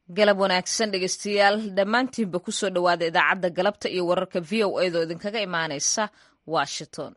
galab wanaagsan dhegeystayaal dhammaantiinba ku soo dhowaada idaacadda galabta iyo wararka v o edo idinkaga imaanaysa washington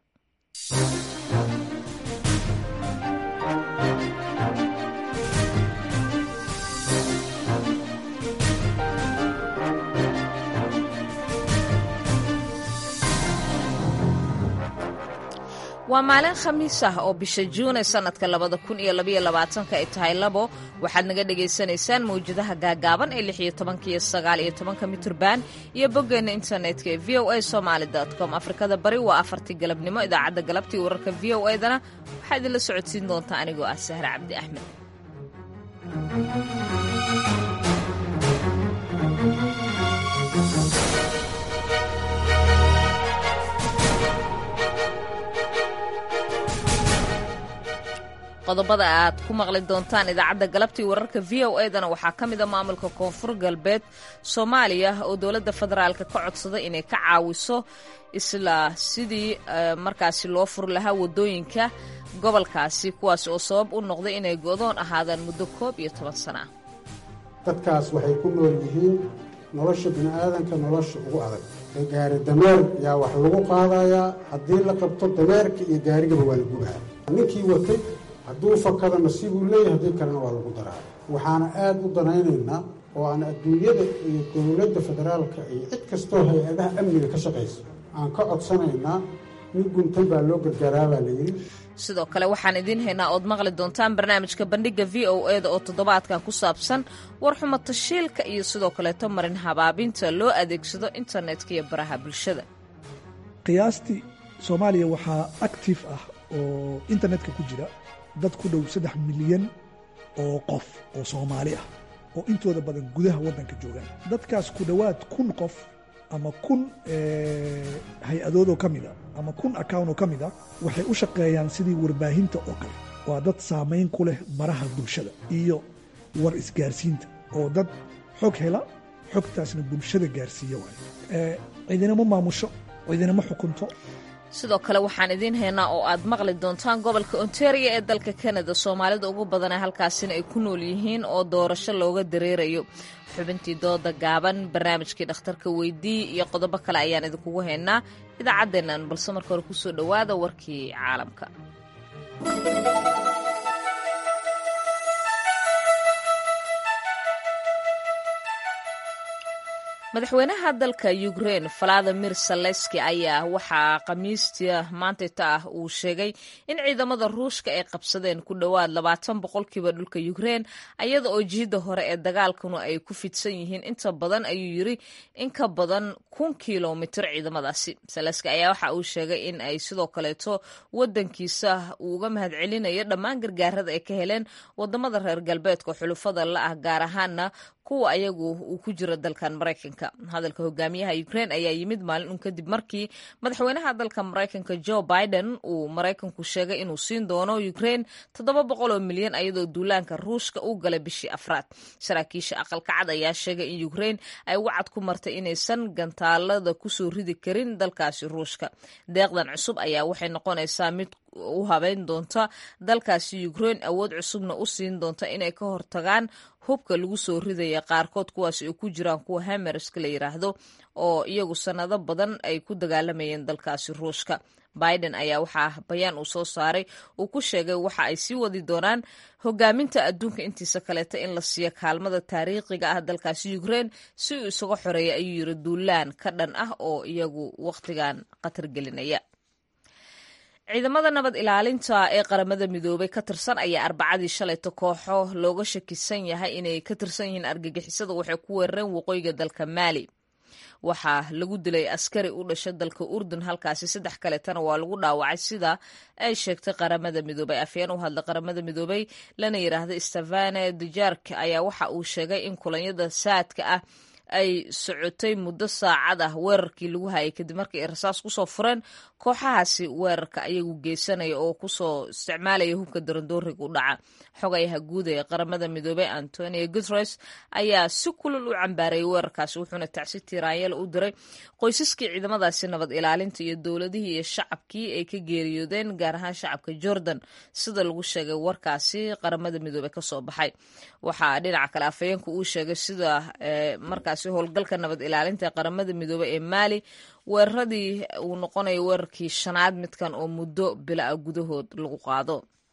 waa maalin khamiis ah oo bisha juune sannadka labada kun iyo labaiyo labaatanka ay tahay labo waxaad naga dhagaysanaysaan mawjadaha gaagaaban ee lix iyo tobanka iyo sagaal iyo tobanka mitrban iyo boggeenna internetka ee v o a somaali com afrikada bari waa afartii galabnimo idaacadda galabtii wararka v o edana waxaa idinla socodsiin doontaa anigoo ah sahre cabdi axmed qodobada aad ku maqli doontaan idaacadda galabtii wararka v o edana waxaa ka mid a maamulka koonfur galbeed soomaaliya oo dowladda federaalka ka codsaday inay ka caawiso isla sidii markaasi loo furi lahaa waddooyinka gobolkaasi kuwaas oo sabab u noqday inay go'doon ahaadaan muddo koob iyo toban sana ah dadkaas waxay ku nool yihiin nolosha bini'aadanka nolosha ugu adag ee gaari dameer yaa wax lagu qaadayaa haddii la qabto dameerka iyo gaarigaba waa la gubaha ninkii watay hadduu fakada nasiibuu leeyahay haddii kalena waa lagu daraa waxaana aad u danaynaynaa oo aan adduunyada iyo dowladda federaalka iyo cid kastoo hay-adaha amniga ka shaqaysa aan ka codsanaynaa nin guntan baa loo gargaaraa baa la yidhi sidoo kale waxaan idiin haynaa ood maqli doontaan barnaamijka bandhigga v o eda oo toddobaadkan ku saabsan warxumo tashiilka iyo sidoo kaleeto marin habaabinta loo adeegsado internetka iyo baraha bulshada qiyaastii soomaaliya waxaa actif ah oo internetka ku jira dad ku dhow saddex milyan oo qof oo soomaali ah oo intooda badan gudaha waddanka joogaan dadkaas ku dhowaad kun qof ama kun hay-adood oo ka mid a ama kun account oo ka mid a waxay u shaqeeyaan sidii warbaahinta oo kale waa dad saamayn ku leh baraha bulshada iyo war isgaarsiinta oo dad xog hela xogtaasna bulshada gaarsiiya waay cidinama maamusho cidinama xukunto sidoo kale waxaan idiin haynaa oo aad maqli doontaan gobolka ontario ee dalka kanada soomaalida ugu badana halkaasina ay ku nool yihiin oo doorasho looga dareerayo xubintii dooda gaaban barnaamijkii dhakhtarka weydii iyo qodobo kale ayaan idinkugu haynaa idaacaddeennan balse marka hore kusoo dhowaada warkii caalamka madaxweynaha dalka ukrein valadimir saleski ayaa waxaa khamiistii maantayta ah uu sheegay in ciidamada ruushka ay qabsadeen ku dhowaad labaatan boqolkiiba dhulka ukrein ayada oo jihida hore ee dagaalkuna ay ku fidsan yihiin inta badan ayuu yiri in ka badan kun kilomitir ciidamadaasi saleski ayaa waxa uu sheegay in ay sidoo kaleeto wadankiisa uu uga mahadcelinayo dhammaan gargaarada ay ka heleen wadamada reer galbeedka xulufada la ah gaar ahaana kuwa ayagu uu ku jiro dalkan maraykanka hadalka hogaamiyaha ukrein ayaa yimid maalin un kadib markii madaxweynaha dalka maraykanka joe biden uu maraykanku sheegay inuu siin doono ukrein toddoba boqol oo milyan ayadoo duulaanka ruushka u galay bishii afraad saraakiisha aqalka cad ayaa sheegay in ukrein ay wacad ku martay inaysan gantaalada kusoo ridi karin dalkaasi ruushka deeqdan cusub ayaa waxay noqonaysaa mid u habeyn doonta dalkaasi ukrein awood cusubna u siin doonta inay ka hortagaan hubka lagu soo ridaya qaarkood kuwaas ay ku jiraan kuwa hamerska la yiraahdo oo iyagu sannado badan ay ku dagaalamayeen dalkaasi ruushka biden ayaa waxaa bayaan uu soo saaray uu ku sheegay waxa ay sii wadi doonaan hogaaminta adduunka intiisa kaleeta in la siiyo kaalmada taariikhiga ah dalkaasi ukrein si uu isaga xoreeya ayuu yiri duulaan ka dhan ah oo iyagu wakhtigan khatar gelinaya ciidamada nabad ilaalinta ee qaramada midoobay ka tirsan ayaa arbacadii shalayto kooxo looga shakisan yahay inay ka tirsan yihiin argagixisada waxay ku weerareen waqooyiga dalka maali waxaa lagu dilay askari u dhasha dalka urdun halkaasi saddex kaleetana waa lagu dhaawacay sida ay sheegtay qaramada midoobay afyeen u hadla qaramada midoobay lana yiraahda stefane dujark ayaa waxa uu sheegay in kulanyada saadka ah ay socotay muddo saacad ah weerarkii lagu hayay kadib markii ay rasaas kusoo fureen kooxahaasi weerarka ayagu geysanaya oo kusoo isticmaalaya hubka darandooriga u dhaca xogayaha guud ee qaramada midoobey antonio guteres ayaa si kulul u cambaarayay weerarkaasi wuxuuna tacsi tiraanyeel u diray qoysaskii ciidamadaasi nabad ilaalinta iyo dowladihii iyo shacabkii ay ka geeriyoodeen gaar ahaan shacabka jordan sida lagu sheegay warkaasi qaramada midoobey kasoo baxay waxaa dhinaca kale afhayeenku uu sheegay sida markaasi howlgalka nabad ilaalinta ee qaramada midoobey ee maali weeraradii uu noqonayo weerarkii shanaad midkan oo muddo bila-a gudahood lagu qaado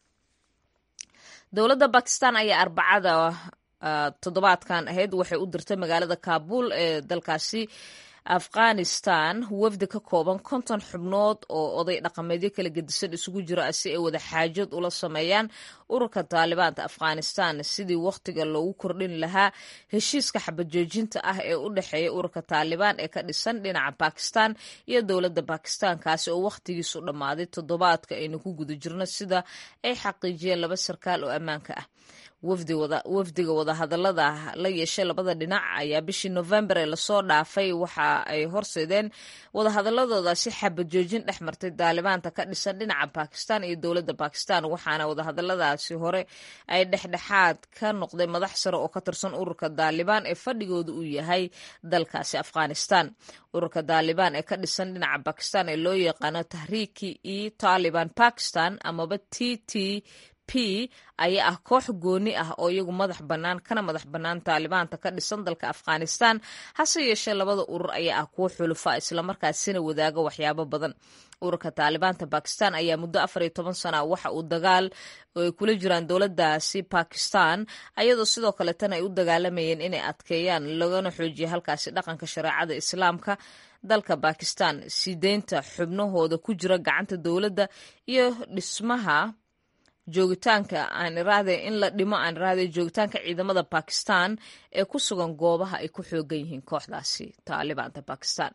dowladda bakistan ayaa arbacada toddobaadkan ahayd waxay u dirtay magaalada kaabul ee dalkaasi afghanistan wafdi ka kooban konton xubnood oo oday dhaqameedyo kala gedisan isugu jira si ay wada xaajood ula sameeyaan ururka taalibaanta afghanistan sidii wakhtiga loogu kordhin lahaa heshiiska xabajoojinta ah ee u dhexeeya ururka taalibaan ee ka dhisan dhinaca bakistan iyo dowladda bakistan kaasi oo wakhtigiisu dhammaaday toddobaadka aynu ku guda jirno sida ay xaqiijiyeen laba sarkaal oo ammaanka ah wafdiga wadahadalada la yeeshay labada dhinac ayaa bishii novembar ee lasoo dhaafay waxa ay horseedeen wadahadaladoodaasi xabad joojin dhex martay daalibaanta ka dhisan dhinaca bakistan iyo dowladda bakistan waxaana wadahadaladaasi hore ay dhexdhexaad ka noqday madax sare oo ka tirsan ururka daalibaan ee fadhigooda uu yahay dalkaasi afghanistan ururka daalibaan ee ka dhisan dhinaca bakistan ee loo yaqaano tahriiki i taliban bakistan amaba t t p ayaa ah koox gooni ah oo iyagu madax bannaan kana madax bannaan taalibaanta ka dhisan dalka afghanistan hase yeeshee labada urur ayaa ah kuwo xulufa islamarkaasina wadaaga waxyaabo badan ururka taalibaanta bakistan ayaa muddo afar iyo toban sana waxa uu dagaal ay kula jiraan dowladdaasi bakistan ayadoo sidoo kaleetana ay u dagaalamayeen inay adkeeyaan lagana xoojiya halkaasi dhaqanka shareecada islaamka dalka bakistan sideynta xubnahooda ku jira gacanta dowladda iyo dhismaha joogitaanka aan iraahde in la dhimo aan iraahde joogitaanka ciidamada bakistan ee ku sugan goobaha ay ku xoogan yihiin kooxdaasi taalibaanta bakistan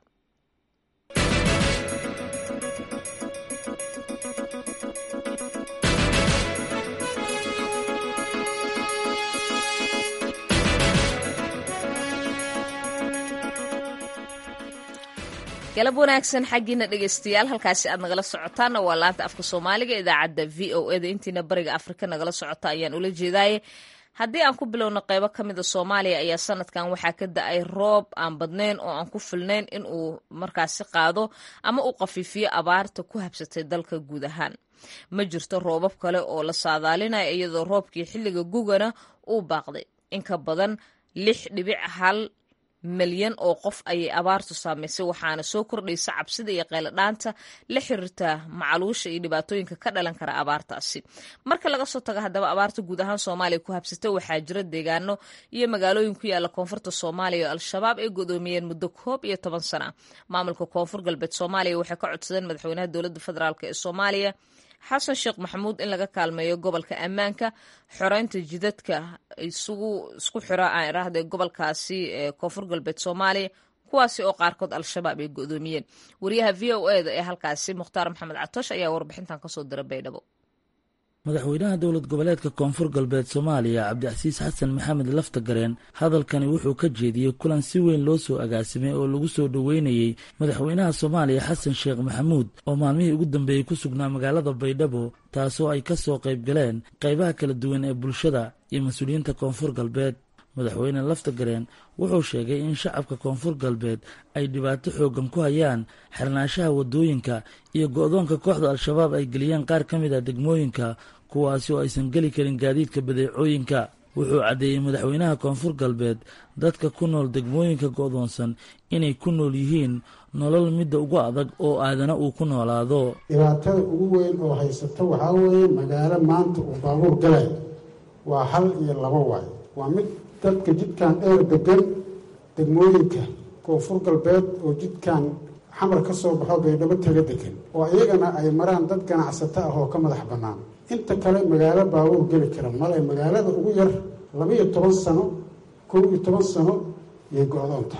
galab wanaagsan xaggiina dhegeystayaal halkaasi aad nagala socotaanna waa laanta afka soomaaliga idaacadda v o eda intiina bariga afrika nagala socota ayaan ula jeedaaye haddii aan ku bilowno qeybo ka mida soomaaliya ayaa sanadkan waxaa ka da-ay roob aan badnayn oo aan ku filnayn in uu markaasi qaado ama uu qafiifiyo abaarta ku habsatay dalka guud ahaan ma jirto roobab kale oo la saadaalinaya iyadoo roobkii xilliga gugana uu baaqday in ka badan lix dhibic hal milyan oo qof ayay abaartu saamaysay waxaana soo kordhaysa cabsida iyo qayladhaanta la xiriirta macaluusha iyo dhibaatooyinka ka dhalan kara abaartaasi marka laga soo tago haddaba abaarta guud ahaan soomaaliya ku habsatay waxaa jira deegaano iyo magaalooyin ku yaala koonfurta soomaaliya oo al-shabaab ay godoomiyeen muddo koob iyo toban sana maamulka koonfur galbeed soomaaliya waxay ka codsadeen madaxweynaha dowladda federaalk ee soomaaliya xasan sheekh maxamuud in laga kaalmeeyo gobolka ammaanka xoreynta jidadka isugu isku xira aan iraahda gobolkaasi ee koonfur galbeed soomaaliya kuwaasi oo qaarkood al-shabaab ay godoomiyeen wariyaha v o e da ee halkaasi mukhtaar maxamed catoosh ayaa warbixintan kasoo dira baydhabo madaxweynaha dowlad goboleedka koonfur galbeed soomaaliya cabdicasiis xasan maxamed laftagareen hadalkani wuxuu ka jeediyey kulan si weyn loo soo agaasimay oo lagu soo dhoweynayey madaxweynaha soomaaliya xasan sheekh maxamuud oo maalmihii ugu dambeeyey ku sugnaa magaalada baydhabo taasoo ay ka soo qayb galeen qaybaha kala duwan ee bulshada iyo mas-uuliyiinta koonfur galbeed madaxweyne laftagareen wuxuu sheegay in shacabka koonfur galbeed ay dhibaato xooggan ku hayaan xirnaanshaha waddooyinka iyo go-doonka kooxda al-shabaab ay geliyeen qaar ka mid ah degmooyinka kuwaasi oo aysan geli karin gaadiidka badeecooyinka wuxuu caddeeyey madaxweynaha koonfur galbeed dadka ku nool degmooyinka go-doonsan inay ku nool yihiin nolol midda ugu adag oo aadana uu ku noolaado dhibaatada ugu weyn oo haysata waxaa weeye magaalo maanta uu baabuur galay waa hal iyo laba waay waa mid dadka jidkan dheer degan degmooyinka koonfur galbeed oo jidkan xamar ka soo baxo baydhabo taga degan oo iyagana ay maraan dad ganacsato ah oo ka madax bannaan inta kale magaalo baabuur geli kara male magaalada ugu yar laba-iyo toban sano kow iyo toban sano yay go-doonta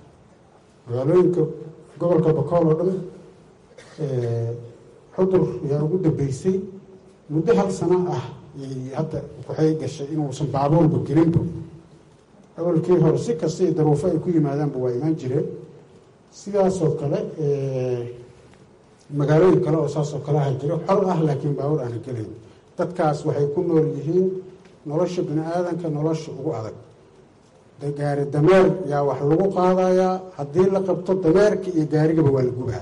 magaalooyinka gobolka bakool oo dhan xudur yaa ugu dambeysay muddo hal sano ah yay hadda waxay gashay inuusan baabuurba gelinba awalkii hore si kasta iyo daruufo ay ku yimaadaanba waa imaan jireen sidaasoo kale magaalooyin kale oo saasoo kale aha jiro xor ah laakiin baawur aana gelayn dadkaas waxay ku nool yihiin nolosha bini aadanka nolosha ugu adag gaari dameer yaa wax lagu qaadayaa haddii la qabto dameerka iyo gaarigaba waa la gubaa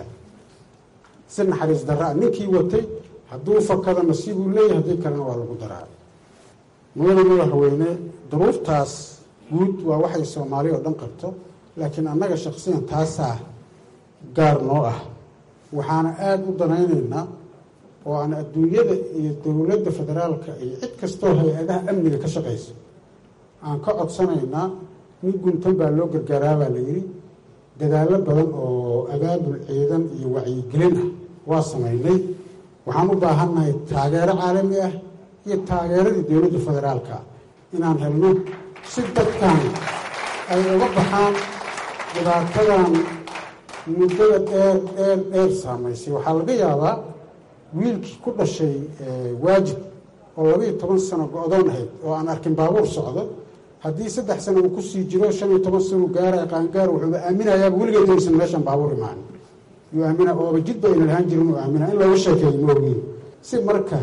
si naxariis daraa ninkii watay hadduu fakado nasiibuu leeyahy haddii kalena waa lagu daraa mudada madaxweyne duruuftaas guud waa waxay soomaali oo dhan qabto laakiin annaga shaksiyan taasaa gaar noo ah waxaana aada u danaynaynaa oo aan adduunyada iyo dowladda federaalka iyo cid kastoo hay-adaha amniga ka shaqaysa aan ka codsanaynaa nin guntan baa loo gargaaraabaa la yidhi dadaallo badan oo abaabul ciidan iyo wacyigelin ah waa samaynay waxaan u baahannahay taageero caalami ah iyo taageeradii dowladda federaalka inaan helno si dadkan ay uga baxaan dhibaatadan muddada dheer dheer dheer saamaysay waxaa laga yaabaa wiilkii ku dhashay waajib oo labaiyo toban sano go-doon ahayd oo aan arkin baabuur socdo haddii saddex sano uu kusii jiro shan iyo toban sano gaara qaangaar wuxuuba aaminayaaba weligeed aysan meeshan baabuur imaan yuu aamina ooba jidba ayna lahaan jirin uu aamina in looga sheekeeyo moogiin si marka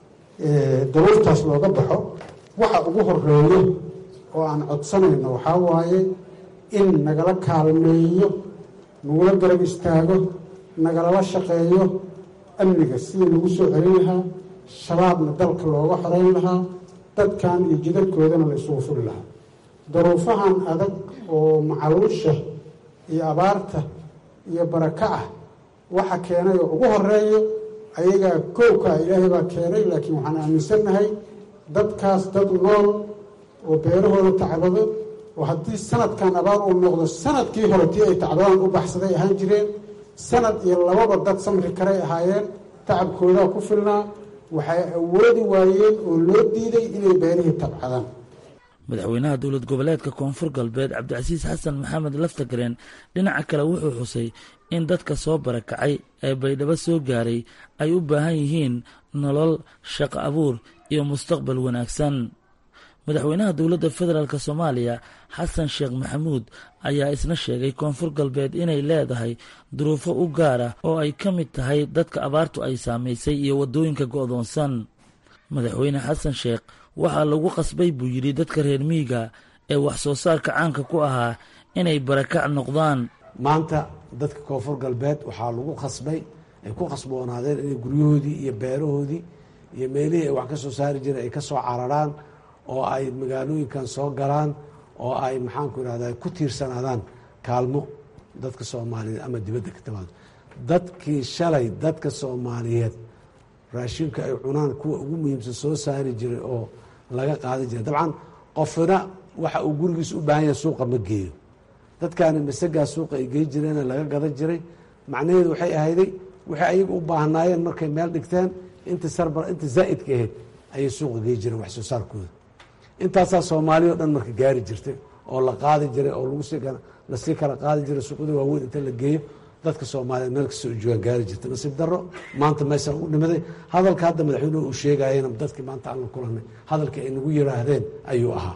daruurtaas looga baxo waxa ugu horeeyo oo aan codsanayno waxaa waaye in nagala kaalmeeyo nagula garab istaago nagalala shaqeeyo amniga sidii lagu soo celin lahaa shabaabna dalka looga xoreyn lahaa dadkan iyo jidadkoodana la isugu furi lahaa daruufahan adag oo macaluusha iyo abaarta iyo baraka ah waxa keenay oo ugu horeeyo ayagaa kowkaa ilaahay baa keenay laakiin waxaan aaminsannahay dadkaas dad nool oo beerahooda tacbado oo haddii sanadkan abaar uu noqdo sanadkii hore tii ay tacbadaan u baxsaday ahaan jireen sanad iyo lababa dad samri karay ahaayeen tacabkoodaa ku filnaa waxay awoodi waayeen oo loo diiday inay beerihii tabcadaan madaxweynaha dowlad goboleedka koonfur galbeed cabdicasiis xasan maxamed laftagareen dhinaca kale wuxuu xusay in dadka soo barakacay ee baydhabo soo gaaray ay u baahan yihiin nolol shaqo abuur iyo mustaqbal wanaagsan madaxweynaha dowladda federaalk soomaaliya xasan sheekh maxamuud ayaa isna sheegay koonfur galbeed inay leedahay duruufo u gaar ah oo ay ka mid tahay dadka abaartu ay saamaysay iyo waddooyinka go'doonsan madaxweyne xasan sheekh waxaa lagu qasbay buu yidhi dadka reer miyiga ee wax soo saarka caanka ku ahaa inay barakac noqdaan maanta dadka koonfur galbeed waxaa lagu qasbay ay ku qasboonaadeen inay guryahoodii iyo beerahoodii iyo meelihii ay wax ka soo saari jireen ay ka soo cararaan oo ay magaalooyinkan soo galaan oo ay maxaanku irahda ku tiirsanaadaan kaalmo dadka soomaaliyeed ama dibadda ka timaado dadkii shalay dadka soomaaliyeed raashinka ay cunaan kuwa ugu muhiimsan soo saari jiray oo laga qaadi jiray dabcan qofina waxa uu gurigiis u baahan yahay suuqa ma geeyo dadkaani masagaa suuqa ay gey jireena laga gadan jiray macnaheedu waxay ahayday waxay ayaga u baahnaayeen markay meel dhigteen inta sarbar inta zaa'idka ahayd ayay suuqa gey jireen wax soo saarkooda intaasaa soomaaliya o dhan marka gaari jirtay oo la qaadi jiray oo lagu sii lasii kala qaadi jiray suuqyada waaweyn inta la geeyo dadka soomaaliyeed meel kastoo joogaan gaari jirtay nasiib darro maanta meeshaan u dhimaday hadalka hadda madaxweynuhu uu sheegayena dadkii maanta aan la kulanay hadalkii ay nagu yiraahdeen ayuu ahaa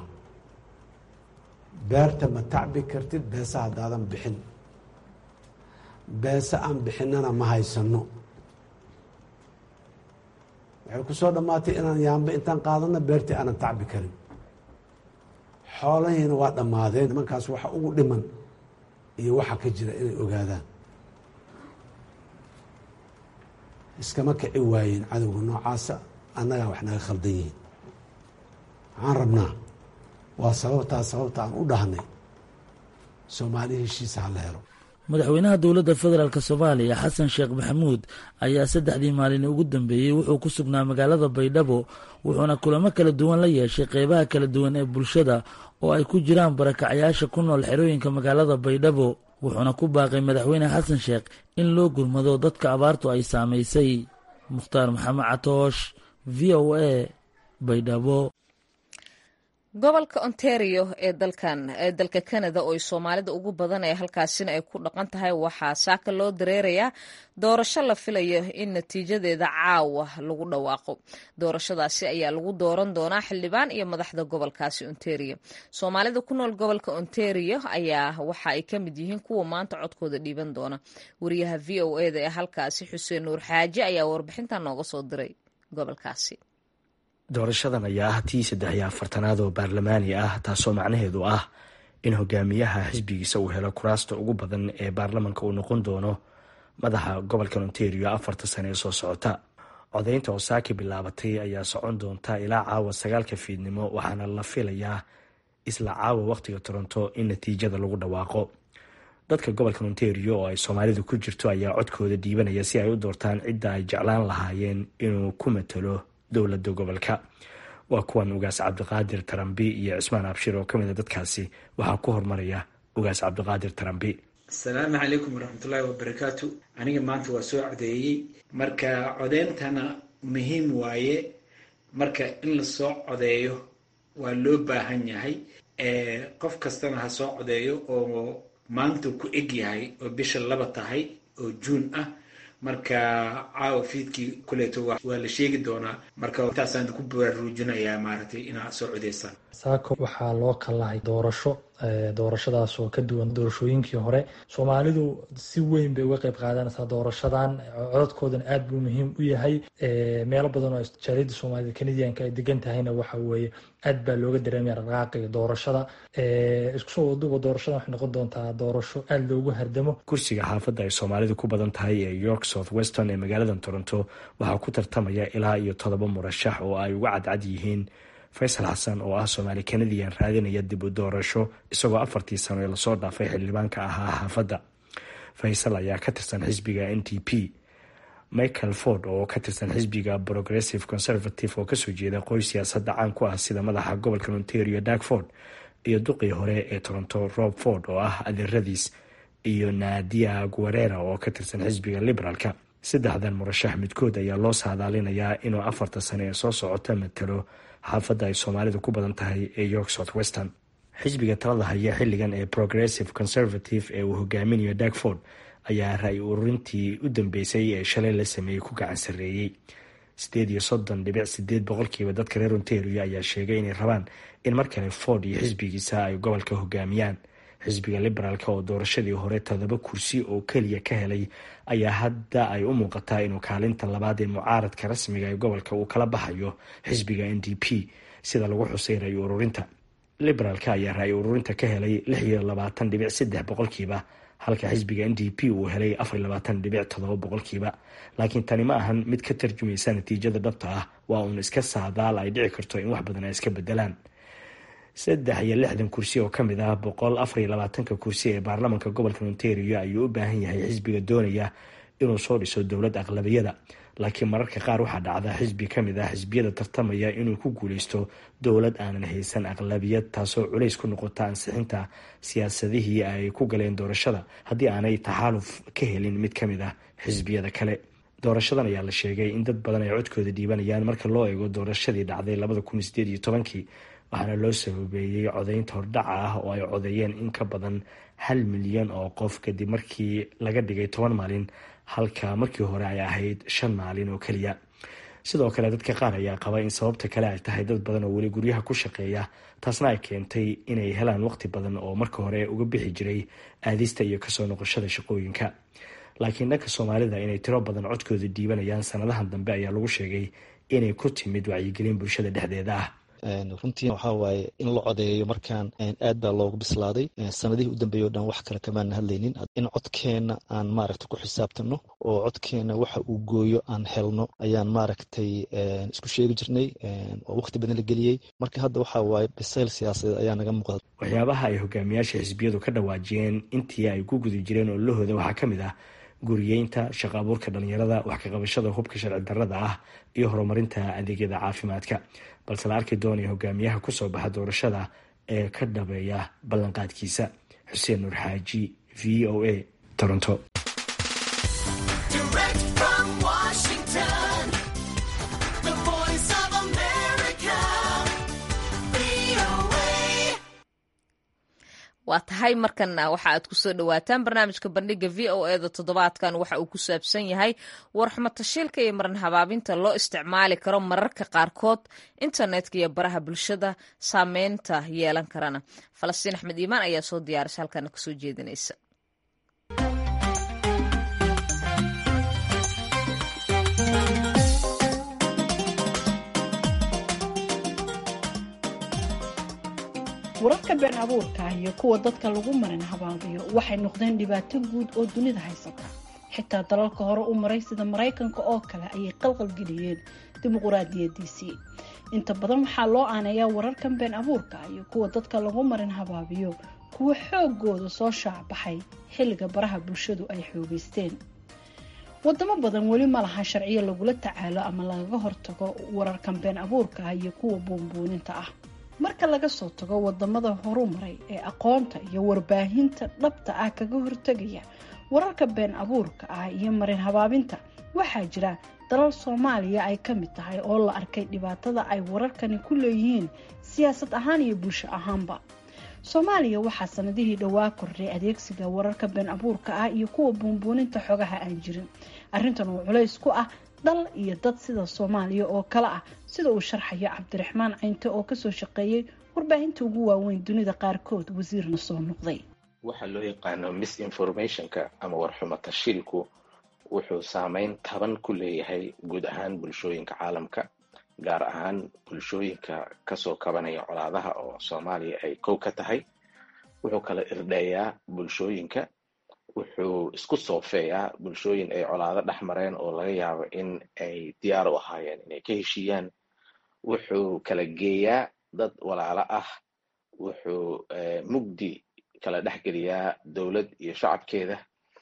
beerta ma tacbi kartid beesa haddaadan bixin beese aan bixinana ma haysano waxay ku soo dhammaatay inaan yaambe intaan qaadana beertii aanan tacbi karin xoolahiina waa dhammaadeen nimankaas waxa ugu dhiman iyo waxa ka jira inay ogaadaan iskama kici waayeen cadowga noocaasa annagaa wax naga khaldan yihiin waxaan rabnaa waa sababtaa sababta aan u dhahnay soomaali heshiisa ha la helo madaxweynaha dowladda federaalk soomaaliya xasan sheekh maxamuud ayaa saddexdii maalin ugu dambeeyey wuxuu ku sugnaa magaalada baydhabo wuxuuna kulamo kala duwan la yeeshay qeybaha kala duwan ee bulshada oo ay ku jiraan barakacyaasha ku nool xerooyinka magaalada baydhabo wuxuuna ku baaqay madaxweyne xasan sheekh in loo gurmado dadka abaartu ay saamaysay mukhtaar maxamed catoosh v o a baydhabo gobolka ontario ee dalkan ee dalka canada oo ay soomaalida ugu badan ee halkaasina ay ku dhaqan tahay waxaa saaka loo dareerayaa doorasho la filayo in natiijadeeda caawa lagu dhawaaqo doorashadaasi ayaa lagu dooran doonaa xildhibaan iyo madaxda gobolkaasi ontario soomaalida ku nool gobolka ontario ayaa waxa ay ka mid yihiin kuwa maanta codkooda dhiiban doona wariyaha v o eda ee halkaasi xuseen nuur xaaji ayaa warbixinta nooga soo diray gobolkaasi doorashadan ayaa ah tii saddex iyo afartanaad oo baarlamaani ah taasoo macnaheedu ah in hogaamiyaha xisbigiisa uu helo kuraasta ugu badan ee baarlamanka uu noqon doono madaxa gobolka ontario afarta sane ee soo socota codaynta oo saaki bilaabatay ayaa socon doonta ilaa caawa sagaalka fiidnimo waxaana la filayaa isla caawa wakhtiga toronto in natiijada lagu dhawaaqo dadka gobolka ontario oo ay soomaalidu ku jirto ayaa codkooda dhiibanaya si ay u doortaan cidda ay jeclaan lahaayeen inuu ku matalo dowlada gobolka waa kuwan ugaas cabdiqaadir tarambi iyo cismaan abshir oo kamid a dadkaasi waxaa ku hormaraya ugaas cabdiqaadir tarambi asalaamu calaykum waraxmatullaahi wabarakaatu aniga maanta waa soo codeeyey marka codeyntana muhiim waaye marka in lasoo codeeyo waa loo baahan yahay qof kastana ha soo codeeyo oo maanta ku eg yahay oo bisha laba tahay oo juun ah marka caawa fiidkii kuleeto waa la sheegi doonaa marka intaasaan ku baraarujinayaa maaragtay inaad soo codeysaan saako waxaa loo kallahay doorasho doorashadaas oo ka duwan doorashooyinkii hore soomaalidu si weyn bay uga qayb qaadanaysaa doorashadan codadkoodan aad buu muhiim u yahay meelo badan oo jaaliyadda soomaalida kanadiyanka ay degan tahayna waxa weeye aad baa looga dareemaya raqaaqiga doorashada isku soo waduba doorashadan waxay noqon doontaa doorasho aada loogu hardamo kursiga xaafadda ay soomaalidu ku badan tahay ee york south weston ee magaalada toronto waxaa ku tartamaya ilaa iyo todoba murashax oo ay uga cadcad yihiin faysal xasan oo ah soomaali kanadiyan raadinaya dib u doorasho isagoo afartii sano ee lasoo dhaafay xildhibaanka ahaa xaafadda faysal ayaa ka tirsan xisbiga n t p michael ford oo ka tirsan xisbiga progressive conservative oo kasoo jeeda qoys siyaasadda caan ku ah sida madaxa gobolka ontario dark ford iyo duqii hore ee toronto rob ford oo ah adeeradiis iyo nadia guerera oo ka tirsan xisbiga liberaalka saddexdan murashax midkood ayaa loo saadaalinayaa inuu afarta sane ee soo socota matalo xaafadda ay soomaalidu ku badan tahay ee york south western xisbiga talada haya xilligan ee progressive conservative ee uu hogaaminayo darkford ayaa ra-y ururintii u dambeysay ee shalay la sameeyey ku gacan sarreeyey sideed iyo soddon dhibic sideed boqolkiiba dadka reer ontario ayaa sheegay inay rabaan in mar kale ford iyo xisbigiisa ay gobolka hogaamiyaan xisbiga liberaalka oo doorashadii hore todoba kursi oo keliya ka helay ayaa hadda ay u muuqataa inuu kaalinta labaad ee mucaaradka rasmiga ee gobolka uu kala baxayo xisbiga n d p sida lagu xusay ra-y ururinta liberaalka ayaa ra-y ururinta ka helay lix iyo labaatan dhibic saddex boqolkiiba halka xisbiga n d p uu helay afar iyo labaatan dhibic todoba boqolkiiba laakiin tani ma ahan mid ka tarjumaysa natiijada dhabta ah waa uun iska saadaal ay dhici karto in wax badan ay iska bedelaan saddex iyo lixdan kursi oo ka mid ah boqol afar iyo labaatanka kursi ee baarlamanka gobolka ontario ayuu u baahan yahay xisbiga doonaya inuu soo dhiso dowlad aqlabiyada laakiin mararka qaar waxaa dhacda xisbi ka mid ah xisbiyada tartamaya inuu ku guuleysto dowlad aanan haysan aqlabiyad taasoo culays ku noqota ansixinta siyaasadihii ay ku galeen doorashada haddii aanay taxaaluf ka helin mid ka mid ah xisbiyada kale doorashadan ayaa la sheegay in dad badan ay codkooda dhiibanayaan marka loo eego doorashadii dhacday labada kun sideed iyo tobankii waxaana loo sababeeyey codaynta hordhaca ah oo ay codeeyeen in ka badan hal milyan oo qof kadib markii laga dhigay toban maalin halka markii hore ay ahayd shan maalin oo keliya sidoo kale dadka qaar ayaa qaba in sababta kale ay tahay dad badan oo weli guryaha ku shaqeeya taasna ay keentay inay helaan waqti badan oo marka hore uga bixi jiray aadista iyo kasoo noqoshada shaqooyinka laakiin dhanka soomaalida inay tiro badan codkooda dhiibanayaan sanadahan dambe ayaa lagu sheegay inay ku timid wacyigelin bulshada dhexdeeda ah runtii waxaa waaye in la codeeyo markaan aad baa loogu bislaaday sanadihii u dambeeyay o dhan wax kale kamaana hadlaynin in codkeenna aan maaragta ku xisaabtano oo codkeenna waxa uu gooyo aan helno ayaan maaragtay isku sheegi jirnay oo waqti badan la geliyey marka hadda waxaa waaye bisayl siyaasadeed ayaa naga muuqda waxyaabaha ay hogaamiyaasha xisbiyadu ka dhawaajiyeen intii ay ku guda jireen oo lahooda waxaa ka mid ah guriyeynta shaqo abuurka dhalinyarada wax ka qabashada hubka sharci darrada ah iyo horumarinta adeegyada caafimaadka balse la arki doonaya hogaamiyaha kusoo baxa doorashada ee ka dhabeeya ballanqaadkiisa xuseen nuur xaaji v o a toronto waa tahay markana waxa aad kusoo dhawaataan barnaamijka bandhiga v o eda toddobaadkan waxa uu ku saabsan yahay warxumo tashiilka iyo maran habaabinta loo isticmaali karo mararka qaarkood internetka iyo baraha bulshada saameynta yeelan karana falastiin axmed iimaan ayaa soo diyaarisa halkana kasoo jeedinaysa wararka been abuurka ah iyo kuwa dadka lagu marin habaabiyo waxay noqdeen dhibaato guud oo dunida haysata xitaa dalalka hore u maray sida maraykanka oo kale ayay qalqalgeliyeen dimuquraadiyadiisii inta badan waxaa loo aaneeyaa wararkan been abuurka ah iyo kuwa dadka lagu marin habaabiyo kuwa xoogooda soo shaacbaxay xilliga baraha bulshadu ay xoogeysteen wadamo badan weli ma laha sharciyo lagula tacaalo ama lagaga hortago wararkan been abuurka ah iyo kuwa buunbuuninta ah marka laga soo tago wadamada horumaray ee aqoonta iyo warbaahinta dhabta ah kaga hortegaya wararka been abuurka ah iyo marin habaabinta waxaa jira dalal soomaaliya ay ka mid tahay oo la arkay dhibaatada ay wararkani ku leeyihiin siyaasad ahaan iyo bulsho ahaanba soomaaliya waxaa sanadihii dhowaa kordhay adeegsiga wararka been abuurka ah iyo kuwa buunbuuninta xogaha aan jirin arrintan oo culays ku ah dal iyo dad sida soomaaliya oo kale ah sida uu sharxayo cabdiraxmaan caynte oo kasoo shaqeeyey warbaahinta ugu waaweyn dunida qaarkood wasiirna soo noqday waxaa loo yaqaano misinformationka ama warxumo tashiilku wuxuu saameyn taban ku leeyahay guud ahaan bulshooyinka caalamka gaar ahaan bulshooyinka kasoo kabanaya colaadaha oo soomaaliya ay kow ka tahay wuxuu kala irdheeyaa bulshooyinka wuxuu isku soofeeyaa bulshooyin ay colaado dhex mareen oo laga yaabo in ay diyaar u ahaayeen inay ka heshiiyaan wuxuu kala geeyaa dad walaalo ah wuxuu mugdi kala dhexgeliyaa dowlad iyo shacabkeeda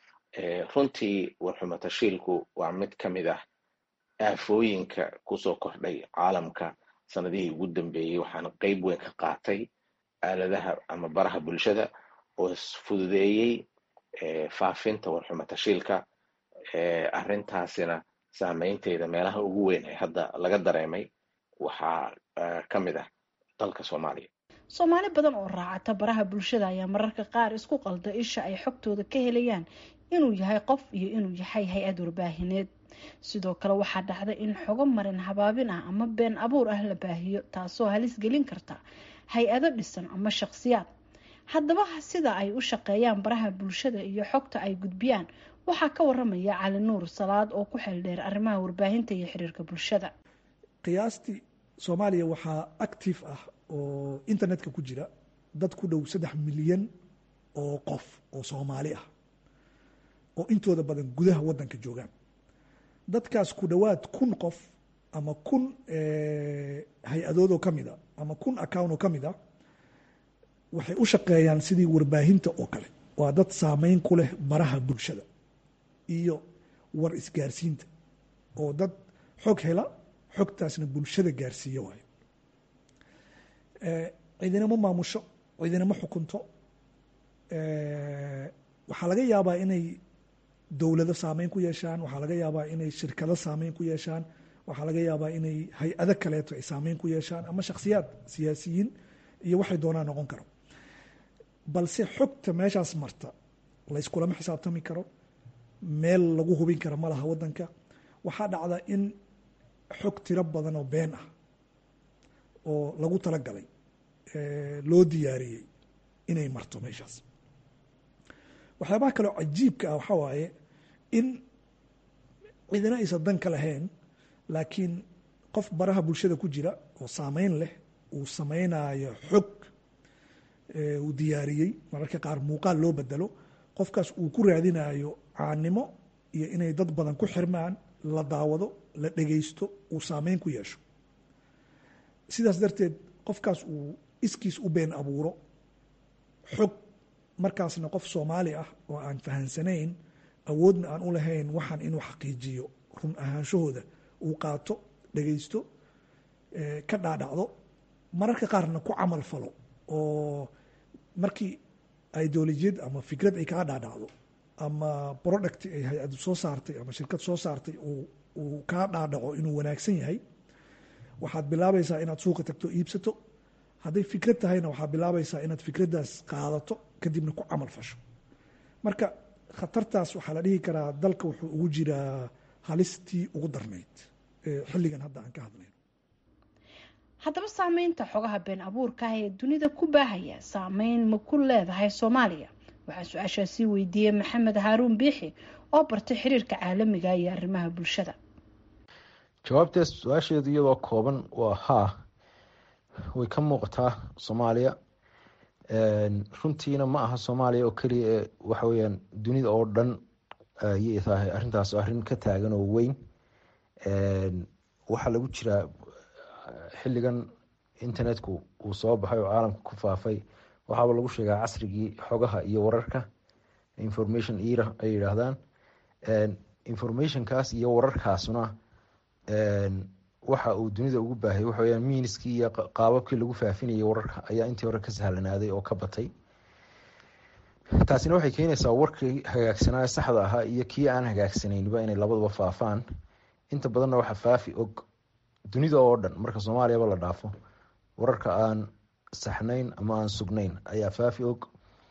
runtii warxumo tashiilku waa mid ka mid ah aafooyinka kusoo kordhay caalamka sanadihii ugu dambeeyey waxaana qeyb weyn ka qaatay aaladaha ama baraha bulshada oo fududeeyey faafinta warxumo tashiilka arrintaasina saameynteeda meelaha ugu weyn ee hadda laga dareemay waxaa ka mid ah dalka soomaaliya soomaali badan oo raacata baraha bulshada ayaa mararka qaar isku qalda isha ay xogtooda ka helayaan inuu yahay qof iyo inuu yahay hay-ad warbaahineed sidoo kale waxaa dhacda in xogo marin habaabin ah ama been abuur ah la baahiyo taasoo halis gelin karta hay-ado dhisan ama shaqsiyaad haddaba sida ay u shaqeeyaan baraha bulshada iyo xogta ay gudbiyaan waxaa ka waramaya cali nuur salaad oo ku xeeldheer arrimaha warbaahinta iyo xiriirka bulshada qiyaastii soomaaliya waxaa active ah oo internetka ku jira dad ku dhow saddex milyan oo qof oo soomaali ah oo intooda badan gudaha wadanka joogaan dadkaas ku dhowaad kun qof ama kun hay-adood oo ka mid a ama kun account oo ka mid a waxay u shaqeeyaan sidii warbaahinta oo kale waa dad saameyn ku leh baraha bulshada iyo war isgaarsiinta oo dad xog hela xogtaasna bulshada gaarsiiyo waayo cidinama maamusho cidinama xukunto waxaa laga yaabaa inay dowlado saameyn ku yeeshaan waxaa laga yaabaa inay shirkado saameyn ku yeeshaan waxaa laga yaabaa inay hay-ado kaleeto ay saameyn ku yeeshaan ama shakhsiyaad siyaasiyiin iyo waxay doonaan noqon karo balse xogta meeshaas marta layskulama xisaabtami karo meel lagu hubin kara ma laha wadanka waxaa dhacda in xog tiro badan oo been ah oo lagu talagalay loo diyaariyey inay marto meeshaas waxyaabaha kaleo cajiibka ah waxaa waaye in cidina aysan dan ka lahayn laakiin qof baraha bulshada ku jira oo saameyn leh uu samaynayo xog uu diyaariyey mararka qaar muuqaal loo bedelo qofkaas uu ku raadinayo caanimo iyo inay dad badan ku xirmaan la daawado la dhegeysto uu saameyn ku yeesho sidaas darteed qofkaas uu iskiis u been abuuro xog markaasna qof soomaali ah oo aan fahansanayn awoodna aan u lahayn waxaan inuu xaqiijiyo run ahaanshahooda uu qaato dhegeysto ka dhaadhacdo mararka qaarna ku camal falo oo markii ideolojiyad ama fikrad ay kaa dhaadhacdo ama product ay hay-ad soo saartay ama shirkad soo saartay uu kaa dhaadhaco inuu wanaagsan yahay waxaad bilaabaysaa inaad suuqa tagto iibsato hadday fikrad tahayna waxaad bilaabaysaa inaad fikraddaas qaadato kadibna ku camal fasho marka khatartaas waxaa la dhihi karaa dalka wuxuu ugu jiraa halistii ugu darnayd xilligan hadda aan ka hadlayno haddaba saameynta xogaha been abuurka ah ee dunida ku baahaya saameyn ma ku leedahay soomaaliya waxaa su-aashaasii weydiiyey maxamed haaruun biixi oo bartay xiriirka caalamiga iyo arrimaha bulshada jawaabtees su-aasheedu iyadoo kooban waa haa way ka muuqataa soomaaliya runtiina ma aha soomaaliya oo keliya ee waxa weyaan dunida oo dhan ayay tahay arrintaas arrin ka taagan oo weyn waxaa lagu jiraa xilligan internetku uu soo baxay oo caalamka ku faafay waxaaba lagu sheegaa casrigii xogaha iyo wararka information era ay yidhaahdaan informationkaas iyo wararkaasuna waxa uu dunida ugu baahayay waxa weyaan miiniskii iyo qaababkii lagu faafinayay wararka ayaa intii hore ka sahlanaaday oo ka batay taasina waxay keenaysaa warkii hagaagsanaa saxda ahaa iyo kii aan hagaagsaneynba inay labaduba faafaan inta badanna waxa faafi og dunida oo dhan marka soomaaliyaba la dhaafo wararka aan saxnayn ama aan sugnayn ayaa faafi og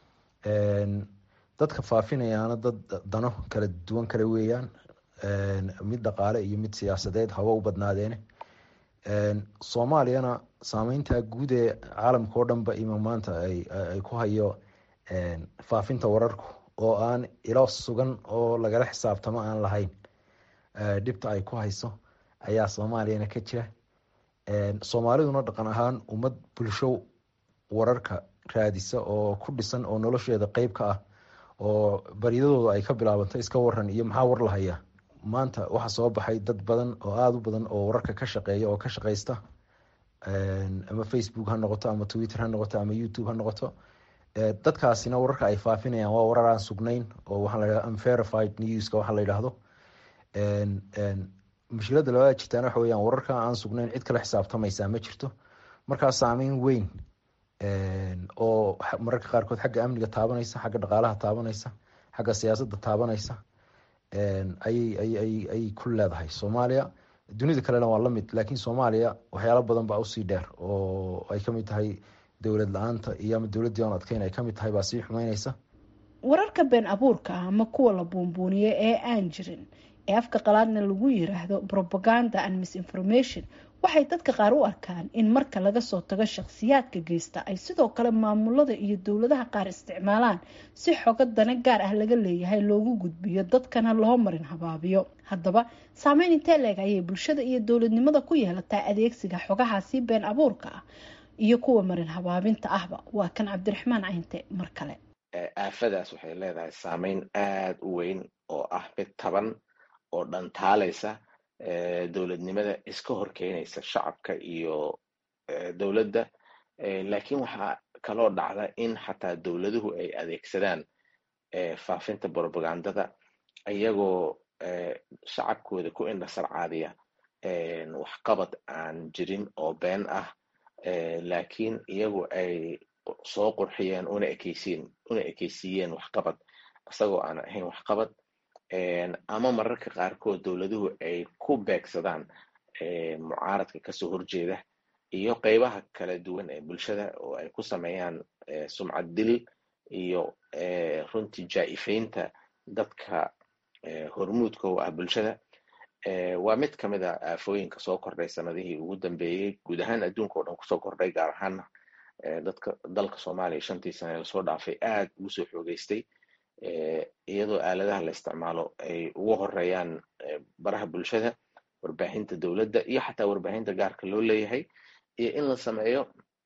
dadka faafinayaana dad dano kala duwan kale weeyaan mid dhaqaale iyo mid siyaasadeed haba u badnaadeene soomaaliyana saameynta guud ee caalamka oo dhanba ima maanta ay ku hayo faafinta wararku oo aan ilo sugan oo lagala xisaabtamo aan lahayn dhibta ay ku hayso ayaa soomaaliyana ka jira soomaaliduna dhaqan ahaan ummad bulsho wararka raadisa oo ku dhisan oo nolosheeda qeyb ka ah oo baryadooda ay ka bilaabanto iska waran iyo maxaa war lahaya maanta waxaa soo baxay dad badan oo aada u badan oo wararka ka shaqeeya oo ka shaqeysta ama facebook ha noqoto ama twitter ha noqoto ama youtube ha noqoto dadkaasina wararka ay faafinayaan waa warar aan sugnayn oo waxaa layidhahda unverified newska waxaa la yidhaahdo mushkilada labada jirtaan waxa weyaan wararka aan sugnayn cid kala xisaabtamaysaa ma jirto markaa saameyn weyn oo mararka qaarkood xagga amniga taabanaysa xagga dhaqaalaha taabanaysa xagga siyaasadda taabanaysa ayay ku leedahay soomaaliya dunida kalena waa lamid laakiin soomaaliya waxyaalo badan baa usii dheer oo ay kamid tahay dowlad la-aanta iyo ama dowladdii aan adkeyn ay kamid tahay baa sii xumeyneysa wararka been abuurka ah ama kuwa la buunbuuniyo ee aan jirin ee afka qalaadna lagu yiraahdo propaganda and misinformation waxay dadka qaar u arkaan in marka laga soo tago shakhsiyaadka geysta ay sidoo kale maamulada iyo dowladaha qaar isticmaalaan si xogo dana gaar ah laga leeyahay loogu gudbiyo dadkana loo marin habaabiyo haddaba saameyn intee leeg ayay bulshada iyo dowladnimada ku yeelataa adeegsiga xogahaasi been abuurka ah iyo kuwa marin habaabinta ahba waa kan cabdiraxmaan cayinte mar kale aafadaas waxay leedahay saameyn aada u weyn oo ah mid taban oo dhantaalaysa dowladnimada iska horkeenaysa shacabka iyo dowladda laakiin waxaa kaloo dhacda in xataa dowladuhu ay adeegsadaan faafinta propagandada iyagoo shacabkooda ku indhasarcaadiya waxqabad aan jirin oo been ah laakiin iyagu ay soo qurxiyeen una ekeysiin una ekeysiiyeen waxqabad isagoo aan ahayn waxqabad ama mararka qaarkood dowladuhu ay ku beegsadaan mucaaradka kasoo horjeeda iyo qeybaha kala duwan ee bulshada oo ay ku sameeyaan sumcad dil iyo runtii jaa-ifeynta dadka hormuudka u ah bulshada waa mid ka mid a aafooyinka soo kordhay sanadihii ugu dambeeyey guud ahaan adduunka o dhan kusoo kordhay gaar ahaana dadka dalka soomaaliya shantii sane lasoo dhaafay aad ugu soo xoogeystay iyadoo aaladaha la isticmaalo ay ugu horeeyaan baraha bulshada warbaahinta dowladda iyo xataa warbaahinta gaarka loo leeyahay iyo in la sameeyo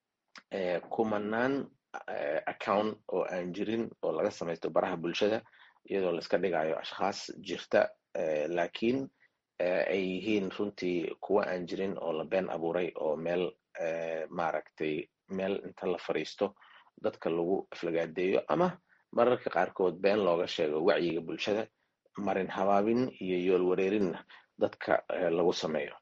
kumanaan account oo aan jirin oo laga samaysto baraha bulshada iyadoo laiska dhigayo ashkhaas jirta laakiin ay yihiin runtii kuwa aan jirin oo la been abuuray oo meel maaragtay meel inta la fariisto dadka lagu aflagaadeeyo ama mararka qaarkood been looga sheego wacyiga bulshada marin habaabin iyo yool wareerinna dadka lagu sameeyo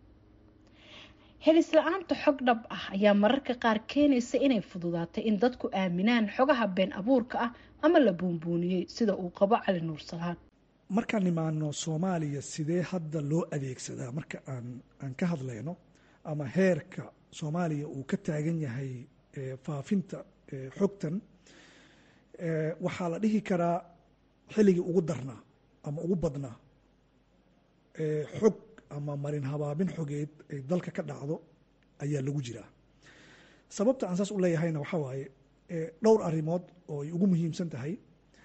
helis la-aanta xog dhab ah ayaa mararka qaar keenaysa inay fududaatay in dadku aaminaan xogaha been abuurka ah ama la buunbuuniyey sida uu qabo cali nuur salaad markaan imaano soomaaliya sidee hadda loo adeegsadaa marka aan aan ka hadlayno ama heerka soomaaliya uu ka taagan yahay faafinta xogtan waxaa la dhihi karaa xilligii ugu darnaa ama ugu badnaa xog ama marin habaabin xogeed ay dalka ka dhacdo ayaa lagu jiraa sababta aan saas u leeyahayna waxaa waaye dhowr arrimood oo ay ugu muhiimsan tahay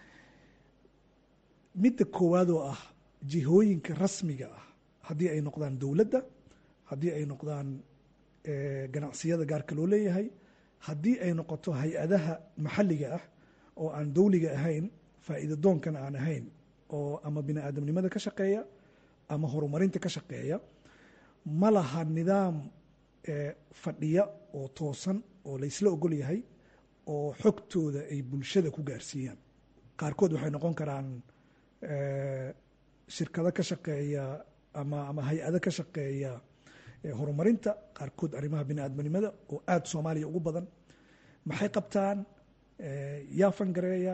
midda koowaad oo ah jihooyinka rasmiga ah haddii ay noqdaan dowladda haddii ay noqdaan ganacsiyada gaarka loo leeyahay haddii ay noqoto hay-adaha maxalliga ah oo aan dowliga ahayn faa'iida doonkana aan ahayn oo ama bini aadamnimada ka shaqeeya ama horumarinta ka shaqeeya ma laha nidaam fadhiya oo toosan oo laysla ogol yahay oo xogtooda ay bulshada ku gaarsiiyaan qaarkood waxay noqon karaan shirkado ka shaqeeya ama ama hay-ado ka shaqeeya horumarinta qaarkood arrimaha bini aadamnimada oo aada soomaaliya ugu badan maxay qabtaan yaa fangareeya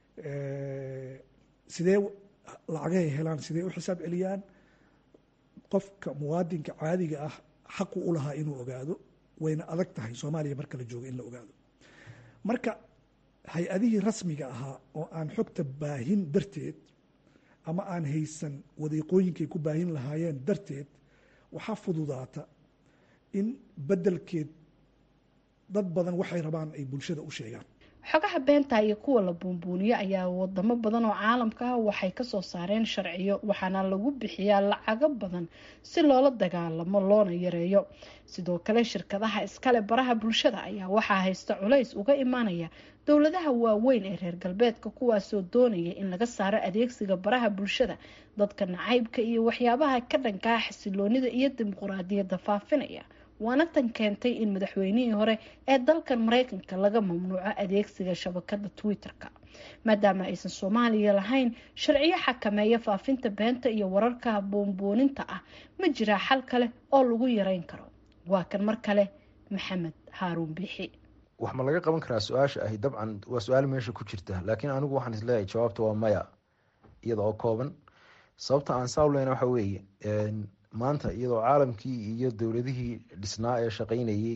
sidee lacagahay helaan sidee u xisaab celiyaan qofka muwaadinka caadiga ah xaqu u lahaa inuu ogaado wayna adag tahay soomaaliya marka la joogo in la ogaado marka hay-adihii rasmiga ahaa oo aan xogta baahin darteed ama aan haysan wadiiqooyinkay ku baahin lahaayeen darteed waxaa fududaata in beddelkeed dad badan waxay rabaan ay bulshada u sheegaan xogaha beenta iyo kuwa la buunbuuniyo ayaa wadamo badan oo caalamka ah waxay kasoo saareen sharciyo waxaana lagu bixiyaa lacago badan si loola dagaalamo loona yareeyo sidoo kale shirkadaha iskale baraha bulshada ayaa waxaa haysta culays uga imaanaya dowladaha waaweyn ee reer galbeedka kuwaasoo doonaya in laga saaro adeegsiga baraha bulshada dadka nacaybka iyo waxyaabaha ka dhankaa xasiloonida iyo dimuquraadiyadda faafinaya waana tan keentay in madaxweynihii hore ee dalkan mareykanka laga mamnuuco adeegsiga shabakada twitter-ka maadaama aysan soomaaliya lahayn sharciyo xakameeya faafinta beenta iyo wararka boonbooninta ah ma jiraa xal kale oo lagu yareyn karo waa kan mar kale maxamed haaruun biixi wax ma laga qaban karaa su-aasha ahi dabcan waa su-aal meesha ku jirta laakiin anigu waxaan isleeyahay jawaabta waa maya iyada oo kooban sababta aan saawleyna waxa weeye maanta iyadoo caalamkii iyo dowladihii dhisnaa ee shaqeynayey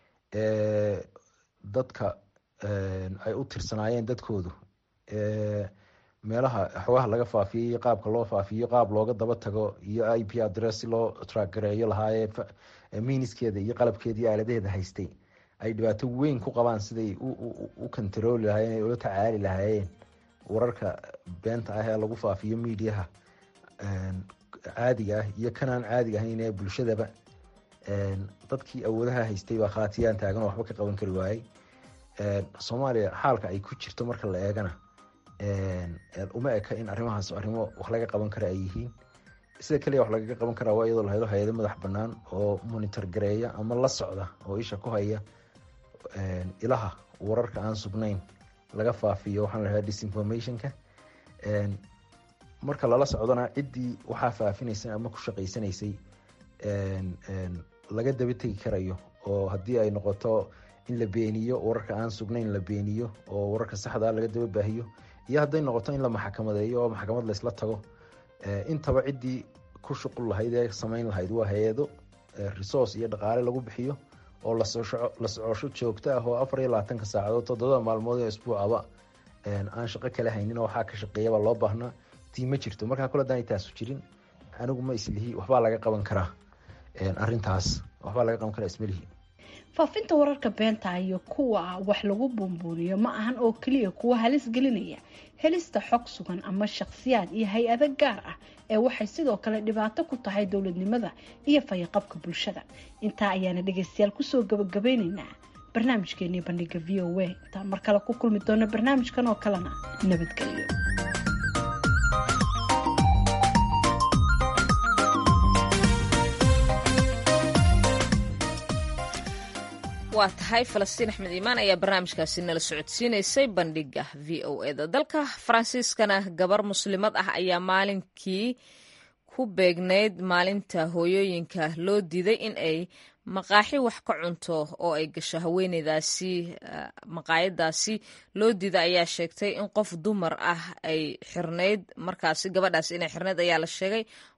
dadka ay u tirsanaayeen dadkoodu meelaha xogaha laga faafiyey iyo qaabka loo faafiyo qaab looga daba tago iyo i p adress si loo traagareeyo lahaayee miniskeeda iyo qalabkeeda iyo aaladaheeda haystay ay dhibaato weyn ku qabaan siday u kontarooli lahaayeen ula tacaali lahaayeen wararka beenta ah ee lagu faafiyo mediaha caadiga ah iyo kanaan caadiga ahayn ee bulshadaba dadkii awoodaha haystay baa khaatiyaan taagan oo waxba ka qaban kari waayey soomaaliya xaalka ay ku jirto marka la eegana uma eka in arrimahaas arrimo wax laga qaban kara ay yihiin sida kaliya wax lagaga qaban karaa waa iyadoo la helo hay-ado madax banaan oo monitor gareeya ama la socda oo isha ku haya ilaha wararka aan sugnayn laga faafiyo waxaan lahaa disinformationka marka lala socdona ciddii waxaa faafinaysay ama ku shaqaysanaysay laga daba tegi karayo oo haddii ay noqoto in la beeniyo wararka aan sugnayn la beeniyo oo wararka saxdaa laga daba baahiyo iyo hadday noqoto in la maxkamadeeyo oo maxkamad laysla tago intaba ciddii ku shuqul lahayd ee samayn lahayd waa hay-ado resource iyo dhaqaale lagu bixiyo oo la socosho joogto ah oo afar iyo labaatanka saacadood toddobada maalmood ee isbuucaba aan shaqo kale haynin oo waxaa ka shaqeeyaba loo baahnaa tii ma jirto markaa kule hadaan taasu jirin anigu ma islihi waxbaa laga qaban karaa arintaas waxbaa laga qaban karaa ismalihi faafinta wararka beenta iyo kuwa wax lagu buunbuuniyo ma ahan oo keliya kuwa halis gelinaya helista xog sugan ama shakhsiyaad iyo hay-ado gaar ah ee waxay sidoo kale dhibaato ku tahay dowladnimada iyo fayaqabka bulshada intaa ayaana dhegeystayaal kusoo gabagabeyneynaa barnaamijkeenii bandhiga v o a intaan mar kale ku kulmi doono barnaamijkan oo kalena nabadgelyo waa tahay falastiin axmed iimaan ayaa barnaamijkaasi nala socodsiinaysay bandhiga v o eda dalka faransiiskana gabar muslimad ah ayaa maalinkii ku beegnayd maalinta hooyooyinka loo diiday in ay maqaaxi wax ka cunto oo ay gasho haweeneydaasi maqaayadaasi loo diida ayaa sheegtay in qof dumar ah ay xirnayd markaasi gabadhaasi inay xirnayd ayaa la sheegay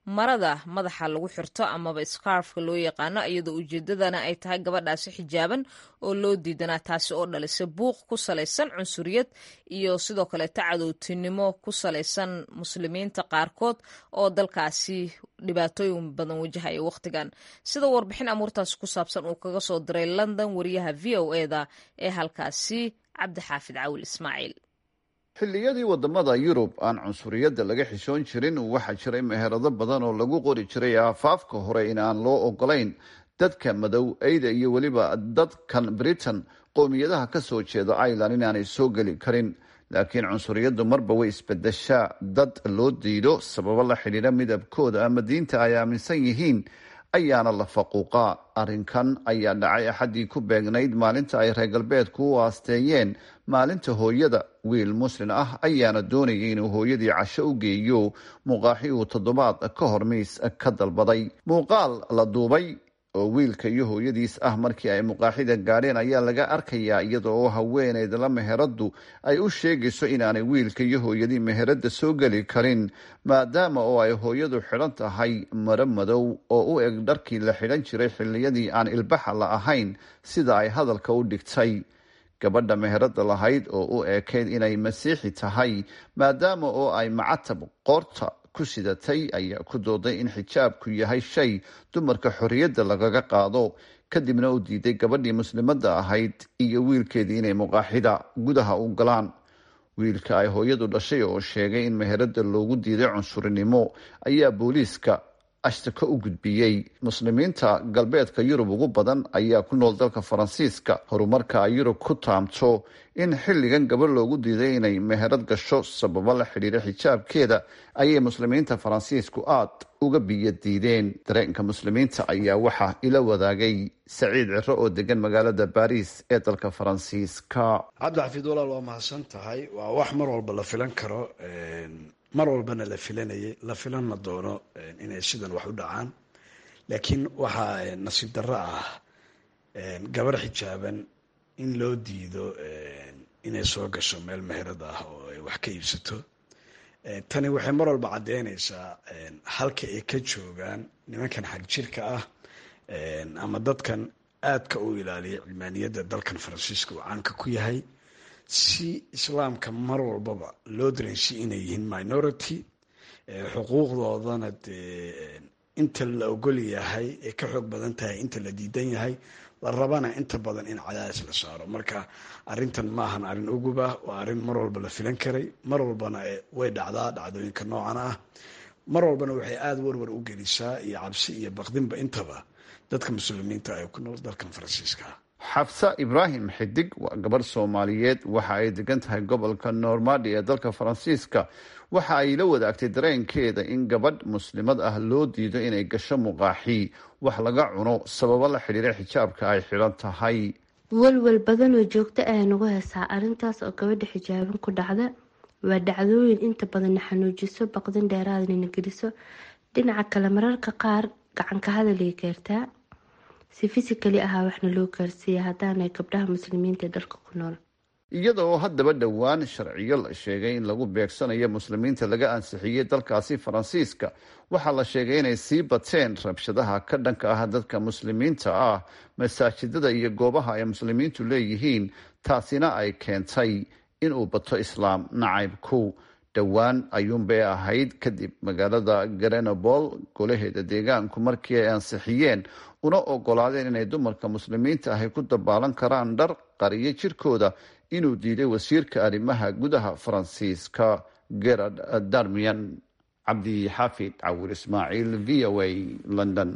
marada madaxa lagu xirto amaba scarfka loo yaqaano iyadoo ujeedadana ay tahay gabadhaasi xijaaban oo loo diidanaa taasi oo dhalisa buuq ku salaysan cunsuriyad iyo sidoo kaleeta cadowtinimo ku salaysan muslimiinta qaarkood oo dalkaasi dhibaatooyin badan wajahaya wakhtigan sida warbixin amuurtaasi ku saabsan uu kaga soo diray london wariyaha v o eda ee halkaasi cabdixaafid cawil ismaaciil xilliyadii waddamada yurub aan cunsuriyadda laga xishoon jirin waxaa jiray meherado badan oo lagu qori jiray aafaafka hore in aan loo ogolayn dadka madow eyda iyo weliba dadkan britain qowmiyadaha ka soo jeeda ireland inaanay soo geli karin laakiin cunsuriyaddu marba way isbedeshaa dad loo diido sababo la xidhiidha midabkooda ama diinta ay aaminsan yihiin ayaana la faquuqaa arrinkan ayaa dhacay axaddii ku beegnayd maalinta ay reer galbeedku u aasteeyeen maalinta hooyada wiil muslin ah ayaana doonayay inuu hooyadii casho u geeyo muuqaaxi uu toddobaad ka hor miis ka dalbaday muuqaal la duubay oo wiilka iyo hooyadiis ah markii ay muqaaxida gaadheen ayaa laga arkayaa iyada oo haweeneyd la meheraddu ay u sheegayso inaanay wiilka iyo hooyadii meheradda soo geli karin maadaama oo ay hooyadu xidhan tahay maro madow oo u eg dharkii la xidhan jiray xilliyadii aan ilbaxa la ahayn sida ay hadalka u dhigtay gabadha meheradda lahayd oo u eekayd inay masiixi tahay maadaama oo ay macatab qoorta ku sidatay ayaa ku dooday in xijaabku yahay shay dumarka xorriyadda lagaga qaado kadibna u diiday gabadhii muslimadda ahayd iyo wiilkeedii inay muqaaxida gudaha u galaan wiilka ay hooyadu dhashay oo sheegay in meheradda loogu diiday cunsurinimo ayaa booliiska ashtako u gudbiyey muslimiinta galbeedka yurub ugu badan ayaa ku nool dalka faransiiska horumarka ay yurub ku taamto in xilligan gabadh loogu diiday inay meherad gasho sababo la xidhiira xijaabkeeda ayay muslimiinta faransiisku aad uga biyo diideen dareenka muslimiinta ayaa waxaa ila wadaagay saciid ciro oo degan magaalada baris ee dalka faransiiska cabdixafiid walaal waa mahadsan tahay waa wax mar walba la filan karo mar walbana la filanayay la filanna doono inay sidan wax u dhacaan laakiin waxaa nasiib darro ah gabar xijaaban in loo diido inay soo gasho meel meherad ah oo ay wax ka iibsato tani waxay mar walba caddeynaysaa halka ay ka joogaan nimankan xag jirka ah ama dadkan aadka u ilaaliya cilmaaniyadda dalkan faransiiska uu caanka ku yahay si islaamka mar walbaba loo dareensi inay yihiin minority xuquuqdoodana dee inta la ogol yahay ee ka xoog badan tahay inta la diidan yahay la rabana inta badan in cadaadis la saaro marka arintan maahan arrin uguba waa arrin mar walba la filan karay mar walbana way dhacdaa dhacdooyinka noocan ah mar walbana waxay aada warwar u gelisaa iyo cabsi iyo baqdinba intaba dadka muslimiinta ay ku nool dalkan faransiiska xabsa ibraahim xidig waa gabarh soomaaliyeed waxa ay degan tahay gobolka normadi ee dalka faransiiska waxa ay la wadaagtay dareenkeeda in gabadh muslimad ah loo diido inay gasho muqaaxi wax laga cuno sababo la xidhiira xijaabka ay xidhan tahay walwal badan oo joogto ayaa nagu heesaa arrintaas oo gabadha xijaaban ku dhacda waa dhacdooyin inta badanna xanuujiso baqdin dheeraadnana geliso dhinaca kale mararka qaar gacanka hadalay gaartaa si fisikali ahaa waxna loo gaarsiiya haddaanay gabdhaha muslimiinta dalka ku nool iyada oo haddaba dhowaan sharciyo la sheegay in lagu beegsanayo muslimiinta laga ansixiyey dalkaasi faransiiska waxaa la sheegay inay sii bateen rabshadaha ka dhanka ah dadka muslimiinta ah masaajidada iyo goobaha ay muslimiintu leeyihiin taasina ay keentay inuu bato islaam nacaybku dhowaan ayuunbay ahayd kadib magaalada grenobol golaheeda deegaanku markii ay ansixiyeen una ogolaadeen inay dumarka muslimiinta ahy ku dabaalan karaan dhar qariyo jirkooda inuu diiday wasiirka arrimaha gudaha faransiiska gerard darmian cabdi xaafid cawir ismaaciil v o a london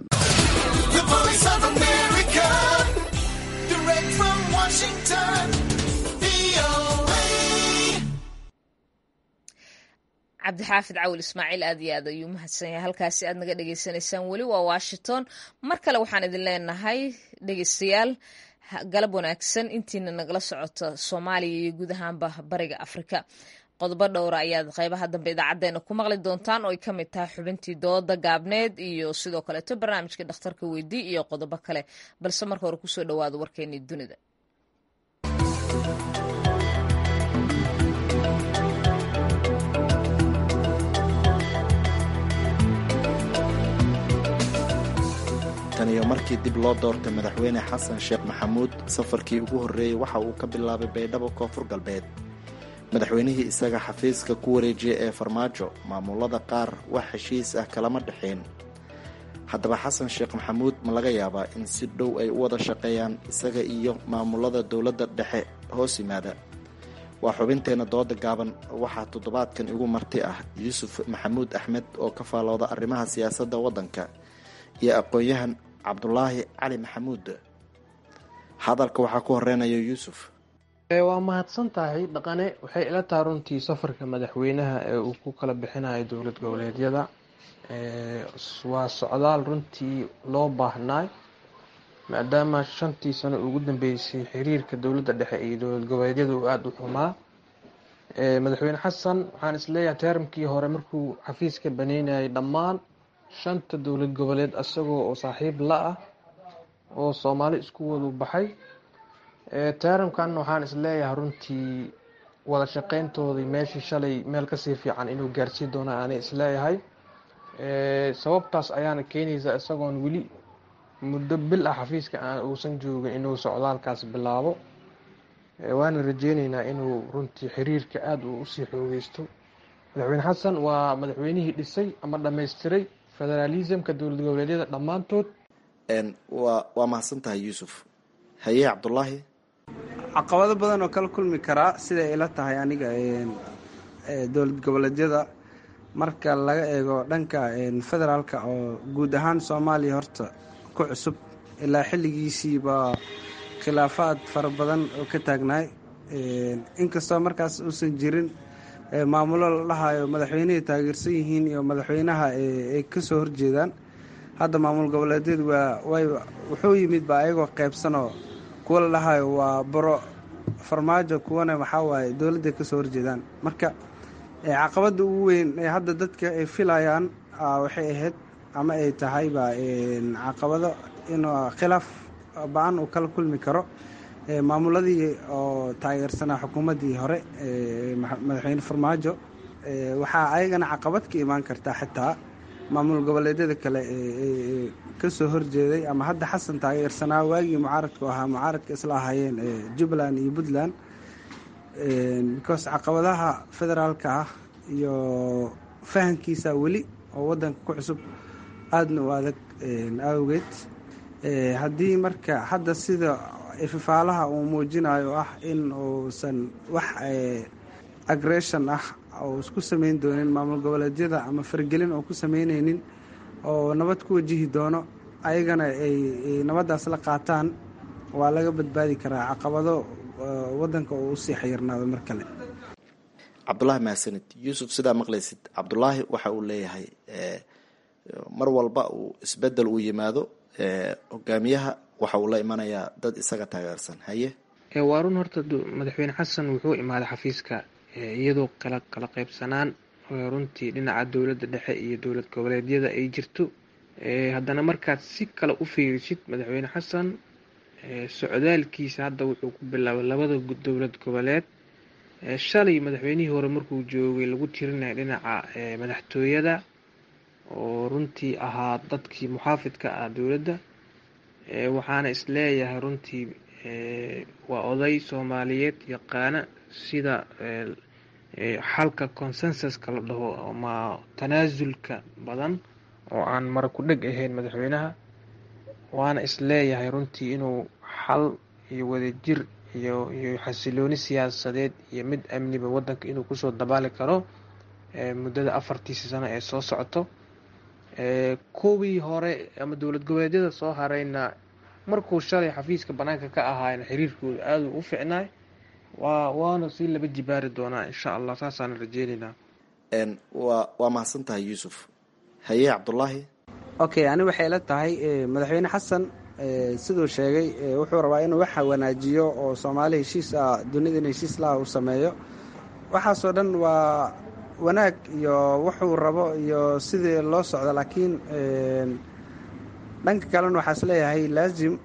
cabdixaafid cawil ismaaciil aad iyo aad ayuu mahadsan yahay halkaasi aad naga dhagaysanaysaan weli waa washington mar kale waxaan idin leenahay dhegeystayaal galab wanaagsan intiina nagala socota soomaaliya iyo guud ahaanba bariga afrika qodobo dhowra ayaad qeybaha dambe idaacadeena ku maqli doontaan oo ay ka mid tahay xubintii dooda gaabneed iyo sidoo kaleeto barnaamijka dhakhtarka weydii iyo qodobo kale balse marka hore kusoo dhawaada warkeenii dunida markii dib loo doortay madaxweyne xasan sheekh maxamuud safarkii ugu horreeyey waxa uu ka bilaabay baydhabo koonfur galbeed madaxweynihii isaga xafiiska ku wareejiyay ee farmaajo maamulada qaar wax heshiis ah kalama dhexeen haddaba xasan sheekh maxamuud ma laga yaabaa in si dhow ay u wada shaqeeyaan isaga iyo maamulada dowladda dhexe hoos yimaada waa xubinteenna dooda gaaban waxaa toddobaadkan igu marti ah yuusuf maxamuud axmed oo ka faalooda arrimaha siyaasadda waddanka iyo aqoon-yahan cabdulaahi cali maxamuud hadalka waxaa ku horeynaya yuusuf waa mahadsan tahay dhaqane waxay ila taha runtii safarka madaxweynaha ee uu ku kala bixinayo dowlad goboleedyada waa socdaal runtii loo baahnaay maadaama shantii sano ugu dambeysay xiriirka dowladda dhexe iyo dowlad goboleedyada uu aada u xumaa madaxweyne xasan waxaan isleeyahay teeramkii hore markuu xafiiska baneynayay dhammaan shanta dowlad goboleed isagoo oo saaxiib la ah oo soomaali isku wadu baxay teeramkan waxaan isleeyahay runtii wada shaqeyntoodii meeshii shalay meel kasii fiican inuu gaarsiin doono aanay isleeyahay sababtaas ayaana keenaysa isagoon weli muddo bil ah xafiiska aan uusan joogin inuu socdaalkaas bilaabo waana rajeyneynaa inuu runtii xiriirka aada uu usii xoogeysto madaxweyne xasan waa madaxweynihii dhisay ama dhammaystiray federaalismka dowlad goboleedyada dhammaantood waa waa mahadsan tahay yuusuf haye cabdulaahi caqabado badan oo kala kulmi karaa siday ila tahay aniga dowlad goboleedyada marka laga eego dhanka federaalka oo guud ahaan soomaaliya horta ku cusub ilaa xilligiisiiba khilaafaad fara badan oo ka taagnaay inkastoo markaas uusan jirin maamulo la dhahayo madaxweynihii taageersan yihiin iyo madaxweynaha ay ka soo horjeedaan hadda maamul goboleedyadu waa way wuxuu yimid ba ayagoo qeybsanoo kuwa la dhahayo waa baro farmaajo kuwana waxaa waaye dowladday ka soo horjeedaan marka caqabadda ugu weyn ee hadda dadka ay filayaan waxay ahayd ama ay tahayba caqabado inuu khilaaf ba-an uu kala kulmi karo maamuladii oo taageersanaa xukuumaddii hore madaxweyne farmaajo waxaa ayagana caqabad ka imaan kartaa xitaa maamul goboleedyada kale ee kasoo horjeeday ama hadda xasan taageersanaa waagii mucaaradku ahaa mucaaradka isla ahaayeen jubbaland iyo puntland because caqabadaha federaalka ah iyo fahankiisa weli oo wadanka ku cusub aadna u adag awgeed haddii marka hadda sida ififaalaha uu muujinayo ah in uusan wax agression ah oo isku sameyn doonin maamul goboleedyada ama fargelin oo ku sameyneynin oo nabad ku wajihi doono ayagana ay nabaddaas la qaataan waa laga badbaadi karaa caqabado wadanka oo usii xayirnaado mar kale cabdulaahi mahadsanid yuusuf sidaa maqlaysid cabdulaahi waxa uu leeyahay mar walba uu isbedel uu yimaado hogaamiyaha waxa uu la imanayaa dad isaga taageersan haye waa run horta madaxweyne xasan wuxuu imaaday xafiiska iyadoo kala kala qaybsanaan runtii dhinaca dowladda dhexe iyo dowlad goboleedyada ay jirto haddana markaad si kale u fiirisid madaxweyne xasan socdaalkiisa hadda wuxuu ku bilaabay labada dowlad goboleed shalay madaxweynihii hore markuu joogay lagu tirinaya dhinaca madaxtooyada oo runtii ahaa dadkii muxaafidka ah dowladda waxaana isleeyahay runtii waa oday soomaaliyeed yaqaana sida xalka consensuska la dhaho ama tanaasulka badan oo aan mara ku dheg ahayn madaxweynaha waana isleeyahay runtii inuu xal iyo wadajir iyo iyo xasilooni siyaasadeed iyo mid amniba wadanka inuu kusoo dabaali karo muddada afartiisi sano ee soo socoto kuwii hore ama dowlad goboleedyada soo harayna markuu shalay xafiiska banaanka ka ahaayna xiriirkooda aada u ficnaay waa waana sii laba jibaari doonaa insha allah saasaan rajeyneynaa waa waa mahadsan tahay yuusuf haye cabdulaahi okay ani waxay la tahay madaxweyne xasan siduu sheegay wuxuu rabaa inuu waxa wanaajiyo oo soomaali heshiis ah dunidana heshiis laha uu sameeyo waxaasoo dhan waa wanaag iyo wuxuu rabo iyo sidii loo socdo laakiin dhanka kalena waxaa is leeyahay laazim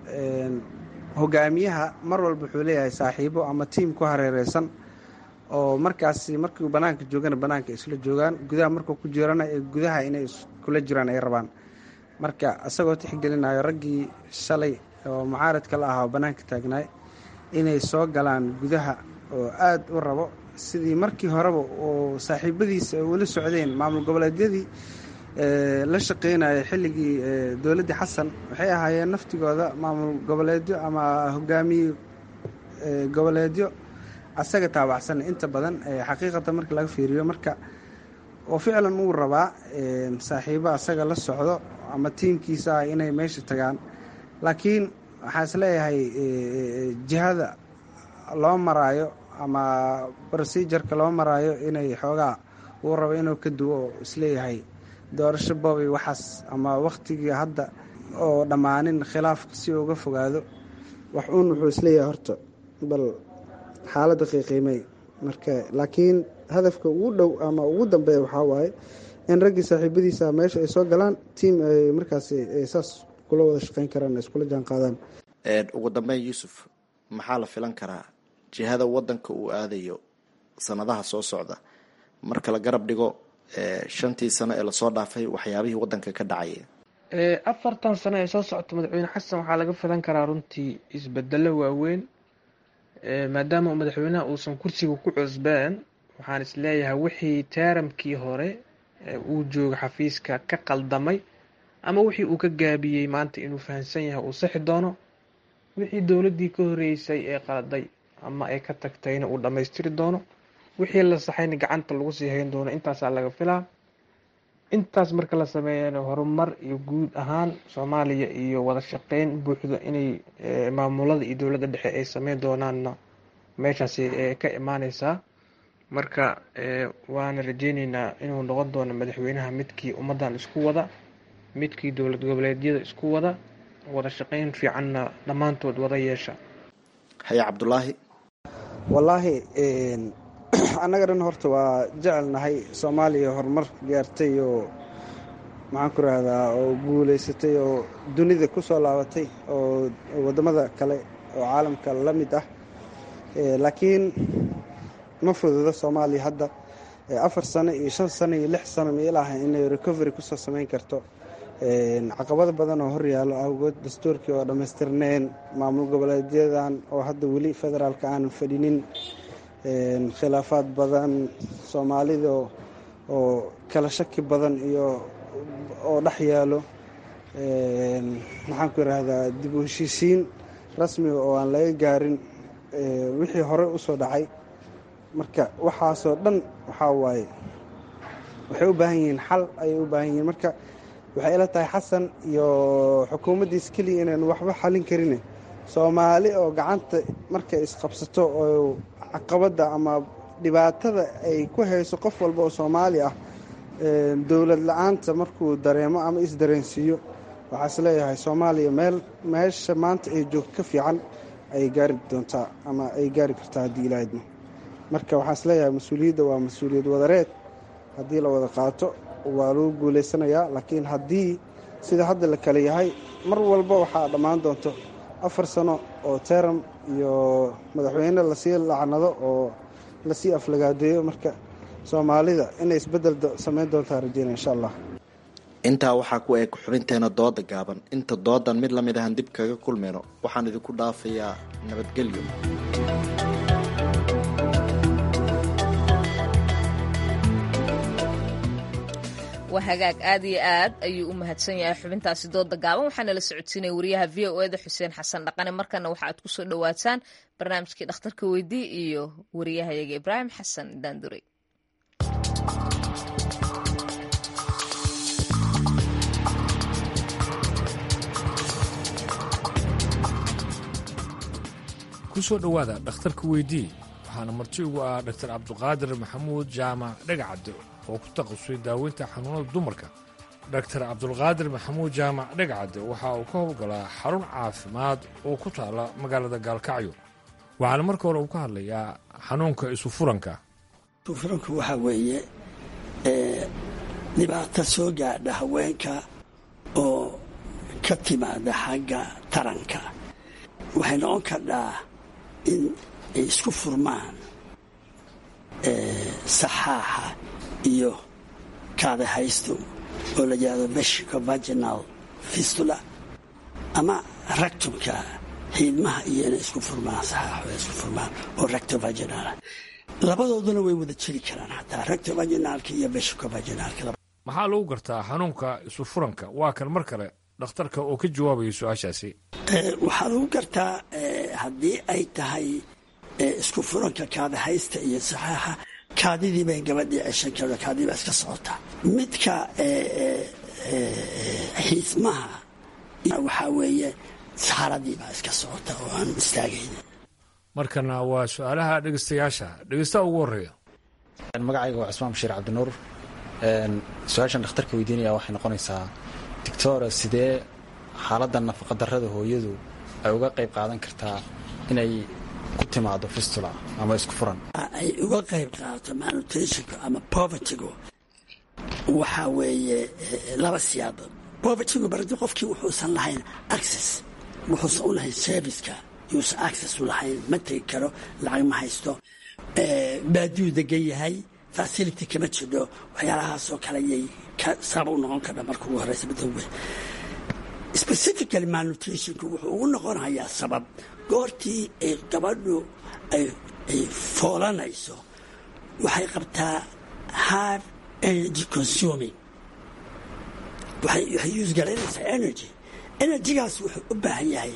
hogaamiyaha mar walba wuxuu leeyahay saaxiibo ama tiim ku hareereysan oo markaasi markuu banaanka joogana banaanka isla joogaan gudaha markuu ku jirana ee gudaha inay iskula jiraan ay rabaan marka isagoo tixgelinayo raggii shalay oo mucaaradka la ahaa oo bannaanka taagnaay inay soo galaan gudaha oo aada u rabo sidii markii horeba oo saaxiibadiisa ay weli socdeen maamul goboleedyadii la shaqeynaya xilligii dowladdii xasan waxay ahaayeen naftigooda maamul goboleedyo ama hogaamiye goboleedyo asaga taabacsan inta badan xaqiiqata marka laga fiiriyo marka oo ficlan uu rabaa saaxiibo asaga la socdo ama tiimkiisa ah inay meesha tagaan laakiin waxaa is leeyahay jihada loo maraayo ama procedureka loo maraayo inay xoogaa uu rabo inuu ka duwo oo isleeyahay doorasho boobay waxaas ama wakhtigii hadda oo dhammaanin khilaafka si uga fogaado wax uun wuxuu isleeyahay horta bal xaaladda qiiqiimey marka laakiin hadafka ugu dhow ama ugu dambeeya waxaa waaye in raggii saaxiibadiisa meesha ay soo galaan tiim ay markaas saas kula wada shaqeyn karaan iskula jaan qaadaan ugu dambeyn yuusuf maxaa la filan karaa jihada wadanka uu aadayo sanadaha soo socda marka la garab dhigo shantii sano ee lasoo dhaafay waxyaabihii wadanka ka dhacaya afartan sano ee soo socota madaxweyne xasan waxaa laga filan karaa runtii isbedelo waaweyn maadaama madaxweynaha uusan kursiga ku cusbeen waxaan isleeyahay wixii taaramkii hore uu jooga xafiiska ka qaldamay ama wixii uu ka gaabiyey maanta inuu fahamsan yahay uu sixi doono wixii dowladdii ka horeysay ee qaladay ama ay ka tagtayna uu dhammaystiri doono wixii la saxayna gacanta lagu sii hayn doono intaasaa laga filaa intaas marka la sameeyana horumar iyo guud ahaan soomaaliya iyo wada shaqeyn buuxdo inay maamulada iyo dowladda dhexe ay sameyn doonaanna meeshaasi ka imaaneysaa marka waana rajeyneynaa inuu noqon doono madaxweynaha midkii ummaddan isku wada midkii dowlad goboleedyada isku wada wada shaqeyn fiicanna dhammaantood wada yeesha haye cabdulaahi wallaahi annaga dhan horta waa jecelnahay soomaaliya horumar gaartay oo maxaan ku rahdaa oo guulaysatay oo dunida ku soo laabatay oo waddamada kale oo caalamka la mid ah laakiin ma fududo soomaaliya hadda afar sano iyo shan sano iyo lix sano mailaha inay recovery kusoo samayn karto caqabado badan oo horyaalo awgood dastuurkii oo dhammaystirneen maamul goboleedyadan oo hadda weli federaalka aanan fadhinin khilaafaad badan soomaalida oo kala shaki badan iyo oo dhex yaalo maxaan ku yidhaahdaa dib u heshiisiin rasmiga oo aan laga gaarin wixii hore usoo dhacay marka waxaasoo dhan waxaa waaye waxay u baahan yihiin xal ayay u baahan yihiin marka waxay ila tahay xasan iyo xukuumaddiis keliya inaan waxba xalin karine soomaali oo gacanta markay isqabsato oo caqabadda ama dhibaatada ay ku hayso qof walba oo soomaali ah dowlad la-aanta markuu dareemo ama isdareensiiyo waxaa is leeyahay soomaaliya meel meesha maanta ay joogto ka fiican ayay gaari doontaa ama ay gaari kartaa haddii ilaahidmo marka waxaa is leeyahay mas-uuliyadda waa mas-uuliyad wadareed haddii la wada qaato waa lagu guulaysanayaa laakiin haddii sida hadda la kale yahay mar walba waxaa dhammaan doonto afar sano oo teram iyo madaxweyne lasii lacnado oo lasii aflagaadeeyo marka soomaalida inay isbedel samayn doontaa rajeyna insha allah intaa waxaa ku eeg xubinteena dooda gaaban inta doodan mid lamid ahan dib kaga kulmayno waxaan idinku dhaafayaa nabadgelyo waa hagaag aad iyo aad ayuu u mahadsan yahay xubintaasi dooda gaaban waxaana la socodsiinaya wariyaha v o eda xuseen xasan dhaqane markana waxa aad kusoo dhawaataan barnaamijkii dhakhtarka weydii iyo wariyahayaga ibraahim xasan daandurey kusoo dhowaada dhakhtarka weydii waxaana marti ugu ah dhaktar cabduqaadir maxamuud jaamac dhegacadde oo ku taqasustay daaweynta xanuunada dumarka dhaktar cabdulqaadir maxamuud jaamac dhegacadde waxa uu ka howlgalaa xarun caafimaad oo ku taala magaalada gaalkacyo waxaana marka hore uu ka hadlayaa xanuunka isufuranka isufuranku waxaa weeye dhibaato soo gaadha haweenka oo ka timaada xagga taranka waxay noqon kardhaa in ay isku furmaan saxaaxa iyo kaadahaystu oo la yihahdo mexico vaginal fistula ama ractumka xiidmaha iyo inay isku furmaan saxaaxo ay isku furmaan oo rectovaginal labadooduna way wada jiri karaan xataa rectovaginalka iyo veshicovaginalka maxaa lagu gartaa xanuunka isu furanka waa kan mar kale dhakhtarka oo ka jawaabaya su-aashaasi waxaa lagu gartaa haddii ay tahay isku furanka kaadahaysta iyo saxaaxa kaadidii bay gabadhii ceshan karto kaadidii baa iska socotaa midka xiismaha waxaa weeye saaradii baa iska socota oo aan istaagayn markana waa su-aalaha dhegeystayaasha dhegeystaha ugu horeeya magacayga waa cusmaan bashiir cabdinuur su-aashan dhakhtarka weydiinaya waxay noqonaysaa doctora sidee xaaladda nafaqadarrada hooyadu ay uga qayb qaadan kartaa inay ku timaado fistula ama isku furan ay uga qayb qaadato malnutritionka ama povertygu waxaa weeye laba siyaabood povertygu baradi qofkii wuxuusan lahayn access wuxuusan u lahayn serviceka yuusan access u lahayn ma tegi karo lacag ma haysto baadiyuu degan yahay facility kama jidho waxyaalahaasoo kale ayay sabab u noqon karha marka ugu horeysa midoowe specifically malnutritionku wuxuu ugu noqonayaa sabab goortii ay gabadhu ay foolanayso waxay qabtaa hard energy consuming waxay use garaynaysaa energy energygaas wuxuu u baahan yahay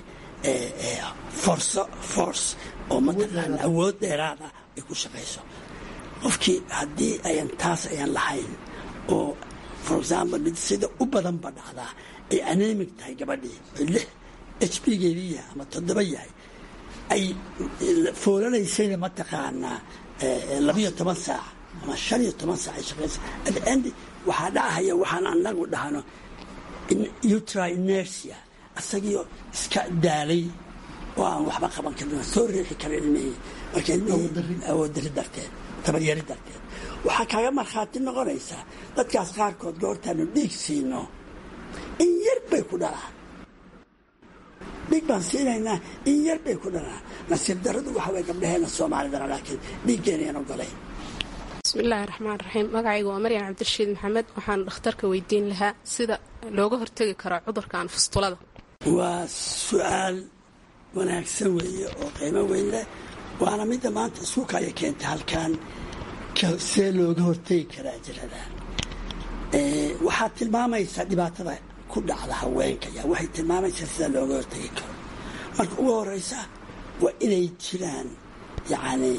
forso force oo mataqaana awood dheeraad ah ay ku shaqayso qofkii haddii ayan taas ayan lahayn oo for example mid sida u badanba dhacdaa ay anemic tahay gabadhii oo lix h b geedii yahay ama toddoba yahay ay foolanaysayna mataqaanaa labiyo toban saac ama shan iyo toban saac ay shaqaysa at the end waxaa dhacahaya waxaan anagu dhahno utri inertia isagiio iska daalay oo aan waxba qaban karin soo riixi karin ilmihii marka ilmihii awoodari darteed tabaryari darteed waxaa kaaga markhaati noqonaysaa dadkaas qaarkood goortaanu dhiig siino in yar bay ku dhalaan dhiig baan siinaynaa in yar bay ku dhalaan nasiib daradu waxa way gabdhaheena soomaalidana laakiin dhiiggeenayan ogolayn bismillaahi raxmaan raxiim magacayga waa maryan cabdirashiid maxamed waxaan dhakhtarka weydiin lahaa sida looga hortegi karo cudurkan fustulada waa su-aal wanaagsan weeye oo qiimo weyn leh waana midda maanta iskuukaya keenta halkan see looga hortegi karaa jirada waxaad tilmaamaysaa dhibaatada ku dhacda haweenka ya waxay tilmaamaysaa sida looga hortegi karo marka ugu horeysa waa inay jiraan yacni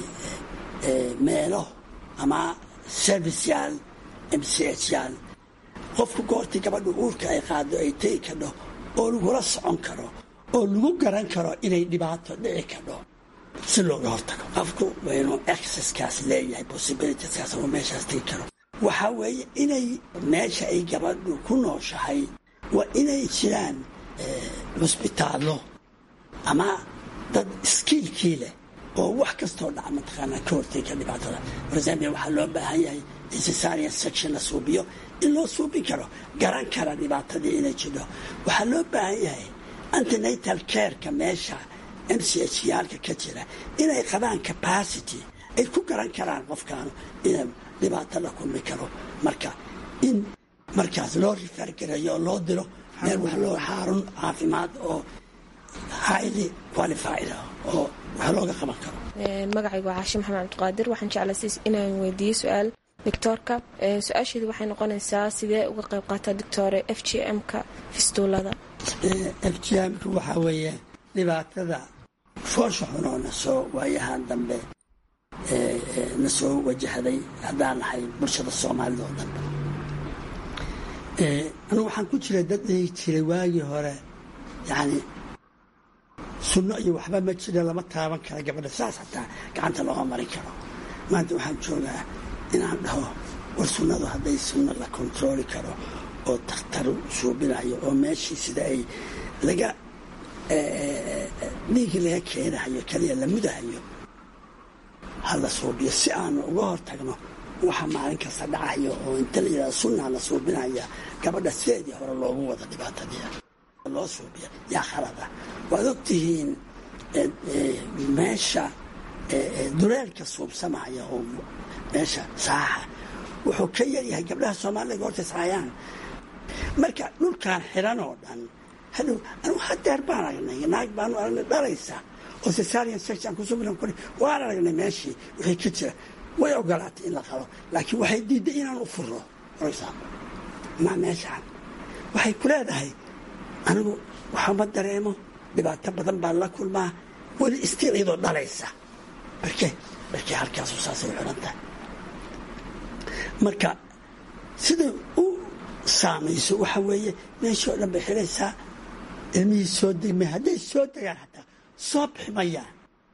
meelo ama serviceyaal m c h yaal qofku goortii gabadhu uurka ay qaado ay tegi kadho oo lagula socon karo oo lagu garan karo inay dhibaato dhici kadho si looga hortago qofku waa inuu exceskaas leeyahay possibilitieskaas oo meeshaas tegi karo waxaa weeye inay meesha ay gabadhu ku nooshahay waa inay jiraan cusbitaallo ama dad iskiilkii leh oo wax kastoo dhaca mataqaanaa ka hortega dhibaatada resambia waxaa loo baahan yahay in cesarian section la suubiyo in loo suubin karo garan kara dhibaatadii inay jidho waxaa loo baahan yahay antenatal careka meesha m c h yaalka ka jira inay qabaan capacity ay ku garan karaan qofkaanu ina dhibaato la kulmi karo marka in markaas loo rifaargareeyo oo loo diro meel wax loo xaarun caafimaad oo highly qualified oo wax looga qaban karo magacaygu waa caashi maxamed cabdiqaadir waxaan jeclasiis inaan weydiiyo su-aal doctoorka su-aasheedu waxay noqonaysaa sidee uga qayb qaataa doctore f g m-ka fistuulada f g m-ka waxaa weeye dhibaatada foosha xunoo na soo waayahan dambe na soo wajahday haddaan nahay bulshada soomaalida oo dhan anugu waxaan ku jiray dad dhihi jiray waagii hore yacni sunno iyo waxba ma jira lama taaban kara gabadha saas xataa gacanta looma marin karo maanta waxaan joogaa inaan dhaho war sunnadu hadday sunno la kontarooli karo oo dakhtar suubinayo oo meeshii sida ay laga dhiigii laga keenahayo kaliya la mudahayo ha la suubiyo si aanu uga hortagno waxa maalin kasta dhacayo oo inta la yidhahdo sunnaa la suubinaya gabadha sideedii hore loogu wada dhibaatadii loo suubiya yaa khalada waad ogtihiin meesha duleelka suubsamaya oo meesha saaxa wuxuu ka yaryahay gabdhaha soomaalida goorta israayaan marka dhulkaan xiran oo dhan hadhow anugu hadeer baan aragnay naag baanu aragnay dhalaysa oo cesarian section kusubilan kori waan aragnay meeshii wixii ka jira way ogolaatay in la qalo laakiin waxay diiday inaan u furo oraysaa ma meeshaan waxay ku leedahay anigu waxama dareemo dhibaato badan baan la kulmaa weli istil iyadoo dhalaysa barke barke halkaasu saasay xiran tahay marka siday u saamayso waxa weeye meeshii oo dhan bay xiraysaa ilmihii soo degmay hadday soo degaan hataa soo bixi mayaan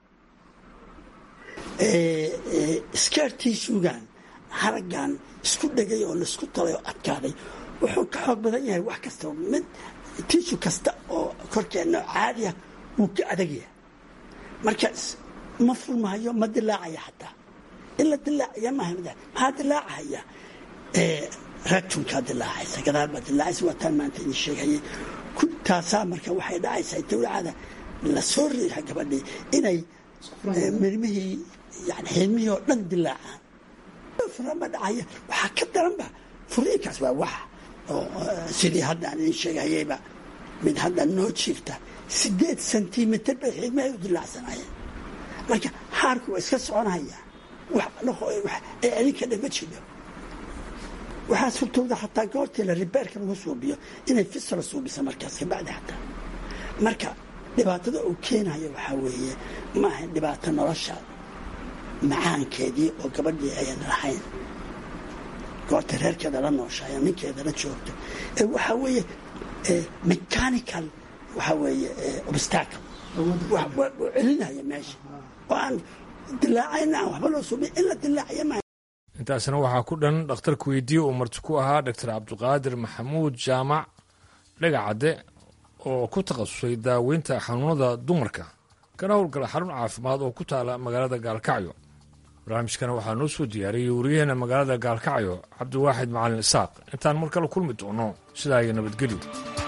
skeertii suugaan haraggan isku dhegay oo laisku talay oo adkaaday wuxuu ka xoog badan yahay wax kasta mid tiishu kasta oo korkeenna caadiya wuu ka adagyahay marka ma furmahayo ma dilaacaya xataa in la dilaacaya maaha maxaa dilaacahaya ratunkaa dilaacaysa gadaal baa dilaacaysa waa taan maanta idin sheegayay taasaa marka waxay dhacaysaa dawlacada la soo riixa gabadhii inay mirmihii yani xilmihii oo dhan dilaacaan furama dhacaya waxaa ka daranba furiinkaas waa wax oo sidii hadda aan idin sheegayayba mid hadda noo jiifta sideed sentimitir bay xilmihii u dilaacsanayeen marka haarku waa iska soconaya wax ay adinka dhan ma jiro waxaa surtooda xataa goortii la ribeerka lagu suubiyo inay fisra suubisa markaas kabacdi xataa marka dhibaatada uu keenayo waxaa weeye maaha dhibaato nolosha macaankeedii oo gabadhii ayan lahayn goorta reerkeeda la nooshayo ninkeeda la joogto waxaa weeye mechanical waxaa weeye obstacle celinaya meesha oo aan dilaacayna aan waxba loo suubiya in la dilaacaya maaha intaasna waxaa ku dhan dhakhtarka weydiye uu marti ku ahaa doctor cabdiqaadir maxamuud jaamac dhagacadde oo ku takhasusay daaweynta xanuunada dumarka kana howlgala xarun caafimaad oo ku taala magaalada gaalkacyo barnaamijkana waxaa noo soo diyaariyey wariyaheena magaalada gaalkacyo cabdiwaaxid macalin isaaq intaan mar kale kulmi doono sidaa iyo nabadgelyo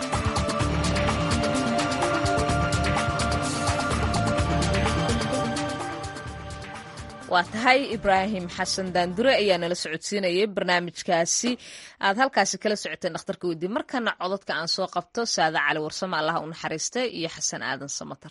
waa tahay ibraahim xasan daandure ayaa nala socodsiinayay barnaamijkaasi aad halkaasi kala socoteen dhakhtarka weydiye markana codadka aan soo qabto saada cali warsame allaha u naxariista iyo xasan aadan samatar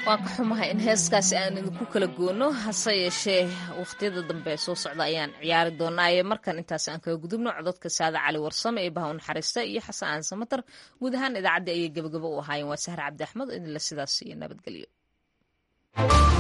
waan ka xumahay in heeskaasi aan idinku kala goono hase yeeshee wakhtiyada dambe soo socda ayaan ciyaari doonaaye markan intaas aan kaga gudubno cododka saada cali warsame ee baha u naxariista iyo xasan aan samatar guud ahaan idaacaddii ayay gebagabo u ahaayeen waa sahre cabdi axmed oo idinla sidaas iyo nabadgelyo